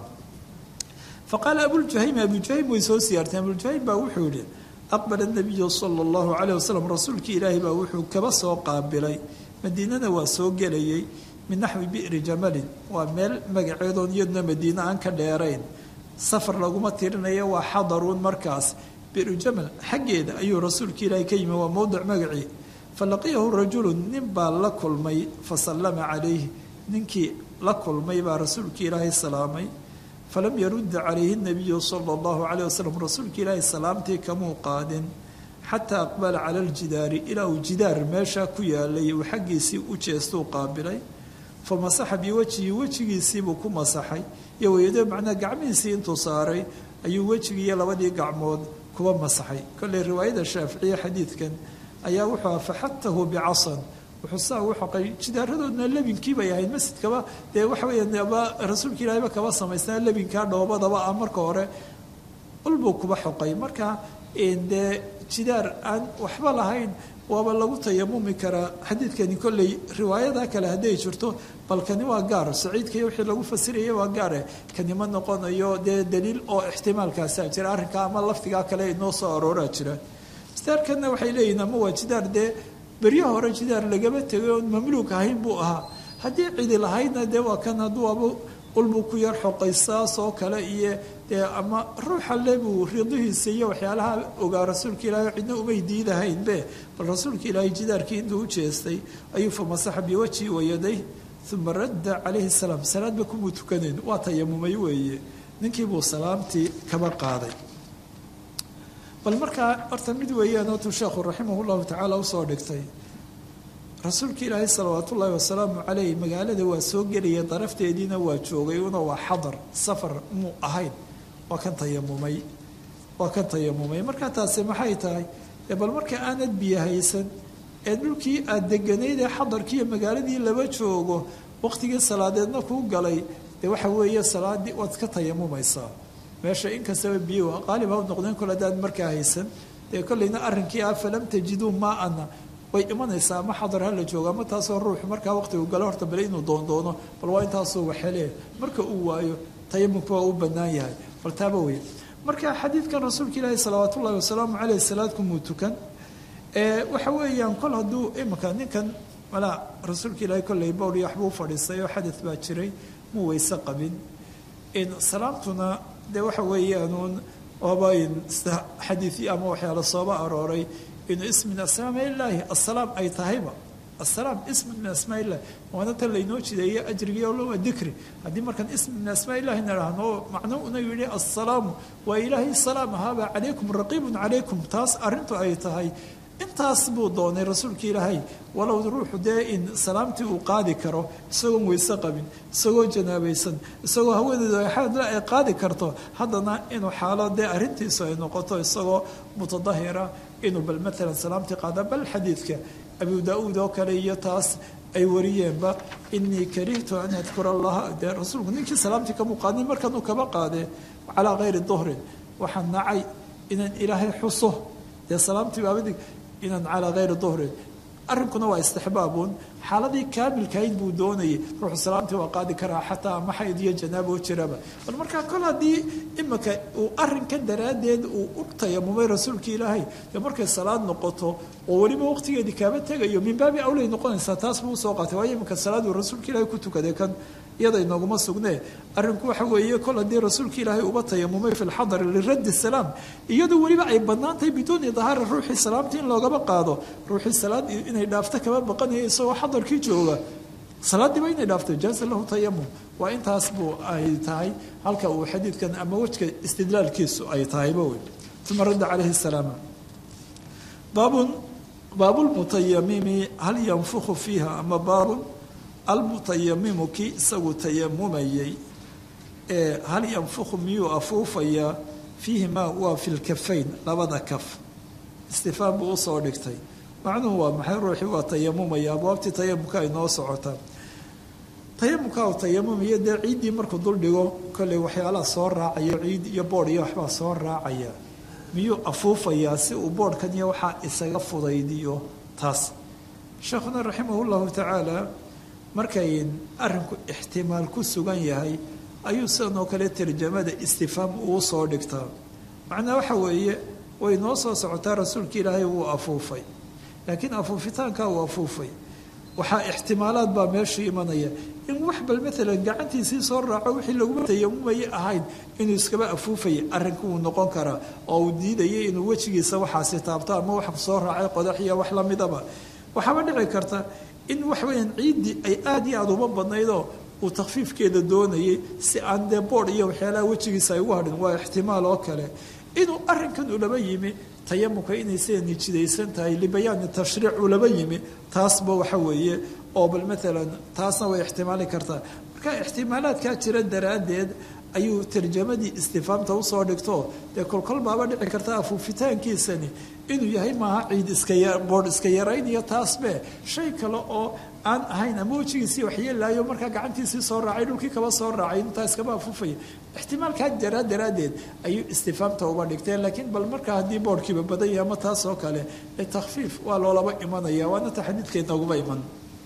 faqaala abuljuhaym abujuhaym way soo siyaarteen abuljuhaym baa wuxuu yihi aqbala nabiyu sala allahu calayh wasalam rasuulkii ilaahi baa wuxuu kaba soo qaabilay madiinana waa soo gelayay min naxwi bi'ri jamalin waa meel magaceedoon iyaduna madiine aan ka dheerayn safar laguma tirinaya waa xadaruun markaas bi'ru jamal xaggeeda ayuu rasuulka ilaahi ka yimi waa mowdic magacii falaqiyahu rajulun nin baa la kulmay fasallama calayhi ninkii la kulmay baa rasuulka ilaahay salaamay falam yarudda calayhi nabiyu sala allahu calayh wasalam rasuulka ilaahay salaamtii kamuu qaadin xataa aqbala cala aljidaari ilaa uu jidaar meeshaa ku yaalay uu xaggiisii u jeestuu qaabilay fa masaxa biwajhihi wejigiisiibuu ku masaxay iyo weyado macnaa gacmihiisii intuu saaray ayuu wejigii iyo labadii gacmood kuba masaxay kolley riwaayada shaaficiye xadiidkan ayaa wuxuu aha faxatahu bicasan wuxuu saa ugu xoqay jidaaradoodna lebinkii bay ahayd masjidkaba dee waxa weeyaan aba rasuulka ilaahayba kaba samaysnaa lebinkaa dhoobadaba ah marka hore ulbuu kuba xoqay marka dee jidaar aan waxba lahayn waaba lagu tayamumi karaa xadiidkani kolley riwaayada kale hadday jirto bal kani waa gaar saciidkaiy wixii lagu fasiraya waa gaare kani ma noqonayo dee daliil oo ixtimaalkaasaa jira arrinkaa ama laftigaa kale inoo soo arooraa jira jidaarkanna waxay leeyihin ama waa jidaar dee beryo hore jidaar lagaba tegay oon mamluuk ahayn buu ahaa haddii cidi lahaydna dee waa kan hadduu aba ulbuu ku yar xoqay saas oo kale iyo dee ama ruuxa le buu ridihiisa iyo waxyaalaha ogaa rasuulka ilaahay cidna umay diidahaynbe bal rasuulka ilaahay jidaarkii intuu u jeestay ayuu famasaxa biwajhi wayaday uma radda calayhi salaam salaadba kumuu tukanayn waa tayamumay weeye ninkii buu salaamtii kaba qaaday bal markaa horta mid weeyaan ootuu sheekhu raximah llahu tacaala usoo dhigtay rasuulka ilaahay salawaat ullaahi wasalaamu caleyh magaalada waa soo gelaya darafteediina waa joogay una waa xadar safar muu ahayn waa kan tayamumay waa kan tayamumay markaa taasi maxay tahay dee bal marka aanad biyo haysan ee dhulkii aada deganayd ee xadarkiiyo magaaladii laba joogo waqtigii salaadeedna kuu galay dee waxa weeye salaadii waad ka tayamumaysaa meesha inkastaba biyo qaalib ha noqdeen kol haddaad markaa haysan dee kolleyna arrinkii ah falam tajiduu maa-ana way imanaysaa ama xadar hala joogo ama taasoo ruuxu markaa waqtigu galo horta bale inuu doondoono bal waa intaasoo waxelee marka uu waayo tayamumka waa u bannaan yahay bal taaba wey marka xadiidkan rasuulka ilaahi salawaat ullahi wasalaamu caleyh salaadkumuu tukan waxa weeyaan kol hadduu imika ninkan malaa rasuulka ilaahi kolley bowr iyo waxbuu fadhiistay oo xadad baa jiray muu weyse qabin salaamtuna dee waxa weeyaanuun waaba xadiii ama waxyaala sooba arooray inuu ism min asmaam ilaahi asalaam ay tahayba asalaam ism min asmaa illahi waana tan laynoo jideeye ajrigii waa dikri haddii markaan ism min asmaa illahi nidhaahno macno una yidhi assalaamu waa ilaahay salaam ahaaba calaykum raqiibun calaykum taas arrintu ay tahay intaas buu doonay rasuulka ilaahay walow ruuxu dee in salaamtii uu qaadi karo isagoon weyse qabin isagoo janaabaysan isagoo haweeneedu axaadle ay qaadi karto haddana inuu xaalo dee arrintiisu ay noqoto isagoo mutadahira inuu bal maalan salaamtii qaada bal xadiidka abu daa-uud oo kale iyo taas ay wariyeenba inii karihtu an adkura allaha dee rasuulku ninkii salaamtii kamuu qaadin markanuu kaba qaadee calaa kayri duhrin waxaan nacay inaan ilaahay xuso dee salaamtii baabadig inaan calaa kayri duhrin arrinkuna waa istixbaabuun xaaladii kaamilkahayd buu doonayay ruuxu salaamtii waa qaadi karaa xataa ama xayd iyo janaabo jiraba bal markaa kol haddii imika uu arrinkan daraaddeed uu u tayamumay rasuulka ilaahay dee markay salaad noqoto oo weliba waqtigeedii kaaba tegayo min baabi awlay noqonaysaa taas buu usoo qaatay waayo imika salaaduu rasuulka ilaahay ku tukaday kan iyada inooguma sugnee arrinku waxa weeye kol haddii rasuulka ilaahay uba tayamumay fi lxadari liraddi salaam iyadoo weliba ay bannaan tahay biduuni dahaara ruuxii salaamtii in loogaba qaado ruuxii salaad inay dhaafto kama baqanaya isagoo xadarkii jooga salaadiiba inay dhaafto jaaza lahu tayamum waa intaas buu ay tahay halka uu xadiidkan ama wejka istidlaalkiisu ay tahayba wey uma radda calayhi salaam baabun baabulmutayamimi hal yanfukhu fiiha ama baabun almutayamimu kii isagu tayamumayay ee hal yanfukhu miyuu afuufayaa fiihimaa waa fi lkafayn labada kaf istifaam buu usoo dhigtay macnuhu waa maxay ruuxii waa tayamumaya abwaabtii tayamumka ay noo socotaa tayamumka uu tayamumaya dee ciiddii markuu duldhigo kolley waxyaalaha soo raacayo ciid iyo boodh iyo waxbaa soo raacaya miyuu afuufayaa si uu boodhkan iyo waxaa isaga fudaydiyo taas sheekhuna raximah llahu tacaala markay arrinku ixtimaal ku sugan yahay ayuu sidan oo kale tarjamada istifaam uu soo dhigtaa macnaa waxa weeye way noo soo socotaa rasuulka ilaahay wuu afuufay laakiin afuufitaankaa uu afuufay waxaa ixtimaalaad baa meesha imanaya in wax bal maalan gacantiisii soo raaco wixii laguma tayamumaya ahayn inuu iskaba afuufaya arrinka wuu noqon karaa oo uu diidayay inuu wejigiisa waxaasi taabto ama wax soo raacay qodax iyo wax lamidaba waxaaba dhici karta in waxweyaan ciiddii ay aada iyo aada uma badnaydoo uu takfiifkeeda doonayay si aan dee boodh iyo waxyaalaha wejigiisa ay ugu hadhin waa ixtimaal oo kale inuu arrinkan ulaba yimi tayamumka inay sida nijidaysan tahay libayaani tashriic ulaba yimi taasba waxa weeye oo bal maalan taasna way ixtimaali kartaa marka ixtimaalaadkaa jira daraaddeed ayuu tarjamadii istifaamta usoo dhigto dee kolkol baaba dhici karta afuufitaankiisani inuu yahay maaha ciid iskaboodh iska yaraynayo taasbe shay kale oo aan ahayn ama wejigiisii waxyeelaayo markaa gacantiisii soo raacay dhulkii kaba soo raacay intaa iskaba afuufaya ixtimaalkaa jaraa daraaddeed ayuu istifaamta uba dhigteen laakiin bal markaa haddii boodhkiiba badan yahay ama taas oo kale ee takhfiif waa loolaba imanaya waana taxadiidkeednooguba iman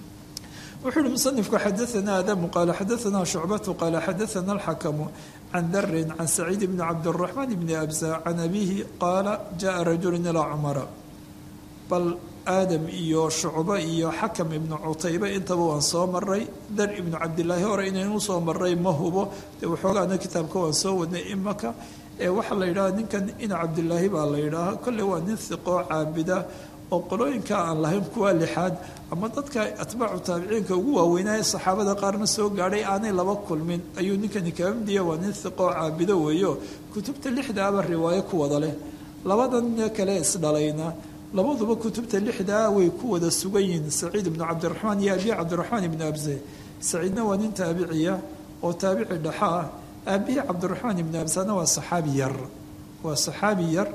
wuxuu uhi musanifku xadaana adamu qaala xadaana shucbatu qaala xadaana alxakamu can darin can saciid bni cabdiraxmaan bni abza can abiihi qaala jaءa rajulu ilaa cumara bal aadam iyo shucbo iyo xakam ibnu cutaybe intaba waan soo maray dar ibnu cabdilaahi hore inaynu soo maray ma hubo dee waxoogaana kitaabka waan soo wadnay imaka ee waxaa la yidhaha ninkan ina cabdilaahi baa la yidhaaha kolley waa nin hiqoo caabida oo qolooyinka aan lahayn kuwa lixaad ama dadka atbaacu taabiciinka ugu waaweynaaye saxaabada qaarna soo gaadhay aanay laba kulmin ayuu ninkani kaga midiya waa nin hiqoo caabido weeyo kutubta lixdaaba riwaayo ku wada leh labadan kale isdhalayna labaduba kutubta lixdaa way ku wada sugan yihiin saciid ibnu cabdiraxmaan iyo abiy cabdiraxmaan ibnu abse saciidna waa nin taabiciya oo taabici dhexa ah aabihii cabdiraxmaan ibnu absena waa saxaabi yar waa saxaabi yar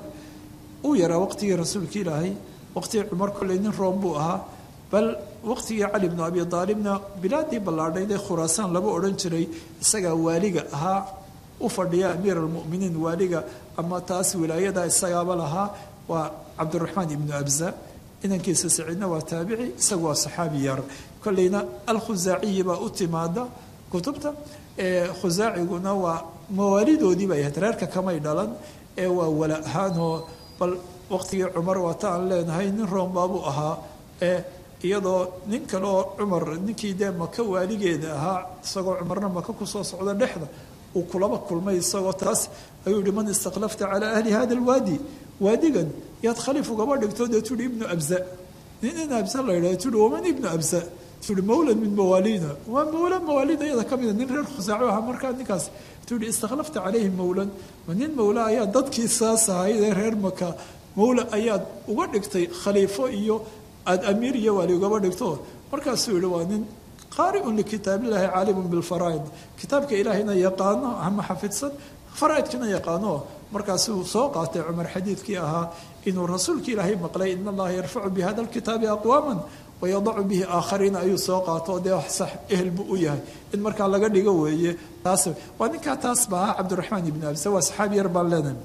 uu yaraa waqtigii rasuulka ilaahay waqtigii cumar kolley nin room buu ahaa bal waqtigii cali bnu abi aalibna bilaadii ballaadhayd ee khuraasaan laba odhan jiray isagaa waaliga ahaa u fadhiya amiir almuminiin waaliga ama taas wilaayada isagaaba lahaa waa cabdiraxmaan ibnu abza inankiisa saciidna waa taabici isagu waa saxaabi yar kolleyna alkhusaaciyi baa u timaada kutubta khusaaciguna waa mawaalidoodii bay ahayd reerka kamay dhalan ee waa wala ahaanoo bal waqtigii cumar waata aan leenahay nin roombaabuu ahaa ee iyadoo nin kale oo cumar ninkii dee maka waaligeeda ahaa isagoo cumarna maka kusoo socda dhexda uu kulaba kulmay isagoo taas ayuu yihi man istakhlafta calaa ahli hada alwaadi waadigan yaad khaliif ugaba dhigto dee tuhi ibnu abza nin in abza la yidhaha tuhi waman ibnu abza tuhi mawlan min mawaalina waa mawla mawaalida iyada ka mida nin reer khusaaco ahaa markaa ninkaas tuhi istakhlafta calayhi mawlan ma nin mawla ayaa dadkii saas ahayd ee reer maka mawla ayaad uga dhigtay khaliifo iyo aada amiir iyo waali ugaba dhigto markaasuu yihi waa nin qaariun likitaabillahi caalimun bilfaraa'id kitaabka ilaahayna yaqaano ama xafidsan faraaidkina yaqaano markaasuu soo qaatay cumar xadiidkii ahaa inuu rasuulka ilaahay maqlay in allaha yarfacu bi hada lkitaabi aqwaaman wayadacu bihi aakhariina ayuu soo qaato dee wax sax ehel buu u yahay in markaa laga dhigo weeye taas waa ninkaa taas ba ahaa cabdiraxmaan ibnu abse waa saxaabi yar baan leenahay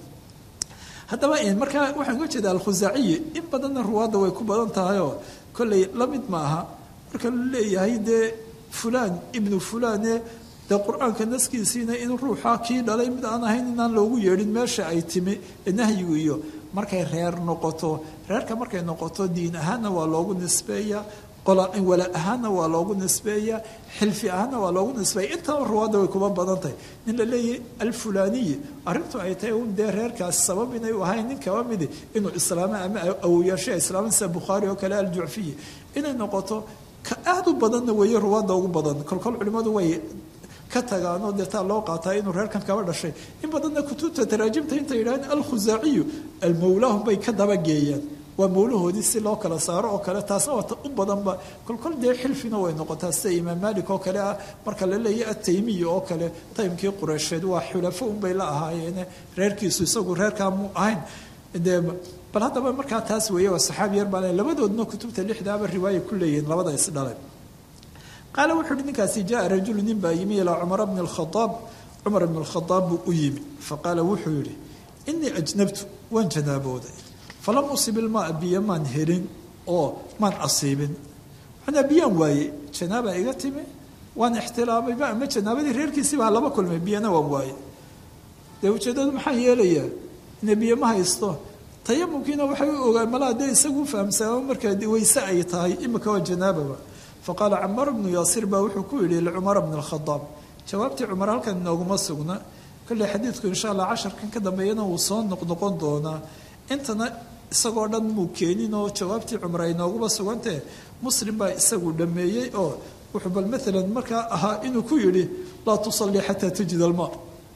haddaba markaa waxaan uga jeeda alkhusaaciyi in badanna ruwaadda way ku badan tahayoo kolley la mid ma aha marka la leeyahay dee fulaan ibnu fulaane dee qur-aanka naskiisiina in ruuxa kii dhalay mid aan ahayn inaan loogu yeedhin meesha ay timi nahyigu iyo markay reer noqoto reerka markay noqoto diin ahaanna waa loogu nisbeeya wala ahaanna waa loogu nisbeeya xilfi ahaanna waa loogu nisbeeya intaba ruwaadda way kuba badan tahay nin la leeyahay alfulaniyi arrintu ay tahay un dee reerkaas sabab inay u ahayn nin kaba midi inuu islaamo ama awoyaasha islaama sida bukhaari oo kale aljucfiyi inay noqoto ka aada u badanna weeye ruwaadda ugu badan kolkol culimmadu way ka tagaanoo dee taa loo qaataa inuu reerkan kaba dhashay in badanna kutubta taraajimta intay yidhahdeen alkhusaaciyu almawlaahum bay ka dabageeyaan waa mawlahoodii si loo kala saaro oo kale taasna waa u badanba kolkol dee xilfina way noqotaa sida imaam malik oo kale ah marka la leeyahy ataymiya oo kale taymkii qureysheed waa xulafo unbay la ahaayeene reerkiisu isagu reerkaa mu ahayn dee bal haddaba markaa taas weeye waa saxaabi yar baa le labadoodna kutubta lixdaaba riwaaya ku leeyihiin labada isdhalay qaala wuxuu uhi ninkaasi jaa rajulu nin baa yimi ilaa cumara bni alkhadaab cumar bni alkhadaab buu u yimi faqaala wuxuu yidhi inii ajnabtu waan janaabooday falam usib ilmaa biyo maan helin oo maan asiibin manaa biyaan waaye janaabaa iga timi waan ixtilaamayba ama janaabadii reerkiisiibaa laba kulmay biyana waan waaye dee ujeedadu maxaa yeelayaa ina biyo ma haysto tayamumkiina waxay u ogaan malaa dee isagu fahamsaama markaa weyse ay tahay imika waa janaababa faqaala camaar bnu yaasir baa wuxuu ku yidhi licumara bni alkhadaab jawaabtii cumar halkan inooguma sugna kolley xadiidku insha allah casharkan ka dambeeyana wuu soo noqnoqon doonaa intana isagoo dhan muu keenin oo jawaabtii cumar ay nooguma sugantee muslim baa isagu dhameeyey oo wuxuu bal maalan markaa ahaa inuu ku yidhi laa tusallii xataa tajid almaa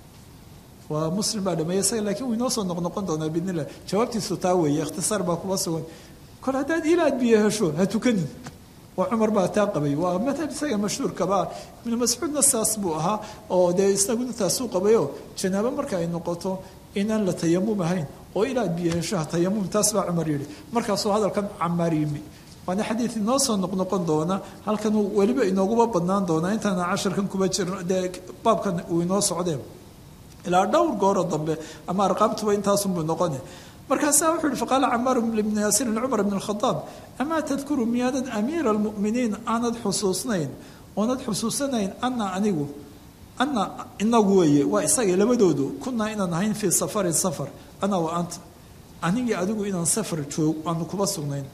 waa muslim baa dhameeyey isaga lakiin wuu inoo soo noqnoqon doonaa biidn illah jawaabtiisu taa weeye ikhtisaar baa kuma sugan kol haddaad ilaad biyo hesho ha tukanin waa cumar baa taa qabay waa madhab isaga mashhuurkaba ibnu mascuudna saas buu ahaa oo dee isaguna taasuu qabayoo janaabo marka ay noqoto inaan la tayamum ahayn oo ilaad biyo heshaha tayamum taas baa cumar yidhi markaasuu hadalkan camaar yimi waana xadiid inoo soo noqnoqon doona halkan weliba inooguma badnaan doonaa intaana casharkan kuba jirno dee baabkan uu inoo socdeen ilaa dhowr gooro dambe ama arqaamtuba intaasunbuu noqone markaasaa wuxuu yihi faqaala camaar bni yaasirin cumar bn alkhadaab amaa tadkuru miyaadan amiira almu'miniin aanad xusuusnayn oonad xusuusanayn ana anigu ana inagu weeye waa isagay labadoodu kunaa inaan ahayn fii safarin safar ana wa anta anigii adigu inaan safar joog aanu kuba sugnayn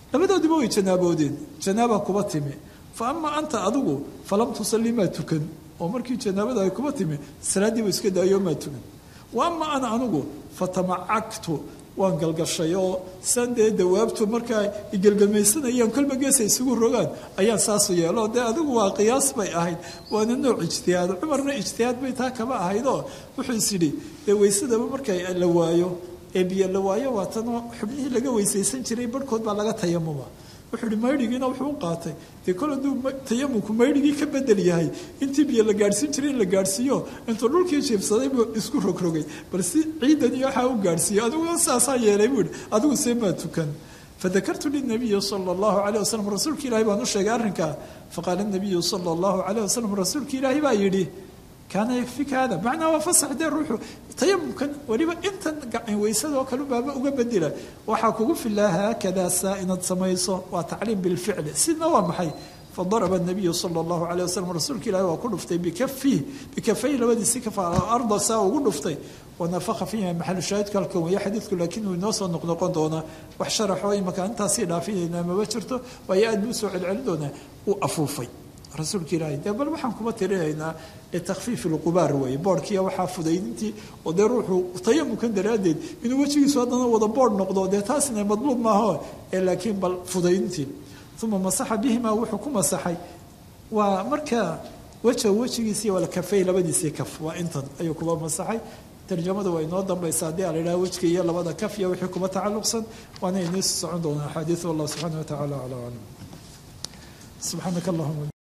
labadoodiba way janaaboodeen janaaba kuba timi fa ama anta adigu falam tusalli maa tukan oo markii janaabada ay kuba timi salaaddiiba iska daayo maa tukan wa ama ana anigu fatamacagtu waan galgashay oo san dee dawaabtu markaa igelgamaysanayaan kolba geesa isugu rogaan ayaan saasu yeelo dee adigu waa qiyaas bay ahayd waana nooc ijtihaad cumarna ijtihaad bay taa kaba ahaydoo wuxuu is yidhi dee weysadaba markay la waayo ee biyo la waayo waa tanoo xubnihii laga weysaysan jiray barhkood baa laga tayamuma wuxuu ihi maydhigiina wuxuu u qaatay dee kol hadduu tayamumku maydhigii ka bedel yahay intii biyo la gaadhsiin jiray in la gaadhsiiyo intuu dhulkii jiibsaday buu isku rogrogay bal si ciidan iyo waxaa u gaadhsiiyo adiguna saasaa yeelay buu ihi adigu see maa tukan fadakartu linabiyi sala allahu calayh wasalam rasuulka ilaahi baan u sheegay arrinkaa faqaala nabiyu sala allahu calayh wasalam rasuulka ilaahi baa yidhi kaana yakfika hada macnaa waa fasax dee ruuxu tayamumkan weliba intan weysadoo kale baaba uga bedela waxaa kugu filaa haakadaa saa inaad samayso waa tacliim bilficli sidna waa maxay fadaraba nabiyu sala allahu calayh wasalam rasuulka ilahi waa ku dhuftay bikafih bikafay labadiisi kafa arda saa ugu dhuftay wanafaka fiiha maxalu shaahidku halkan weeye xadiidku laakiin uu inoo soo noqnoqon doonaa wax sharaxoo imaka intaasii dhaafinayna maba jirto waayo aad buu usoo celcelin doonaa uu afuufay rasuulka ilaahay dee bal waxaan kuma tirinaynaa litakfiif ilqubaar weeye boodhkiiya waxaa fudaydintii oo dee ruuxu tayamumkan daraaddeed inuu wejigiisu haddana wada boodh noqdo dee taasina madluub maaho ee laakiin bal fudaydintii uma masaxa bihimaa wuxuu ku masaxay waa markaa weja wejigiisii walkafay labadiisii kaf waa intan ayuu kuba masaxay tarjamada waa inoo dambaysa haddii a la idhaha wejka iyo labada kaf iyo wixii kuba tacalluqsan waana inii socon doonaa axaadiis wallah subxaana wa tacala calaa aclam subxaanaka allahuma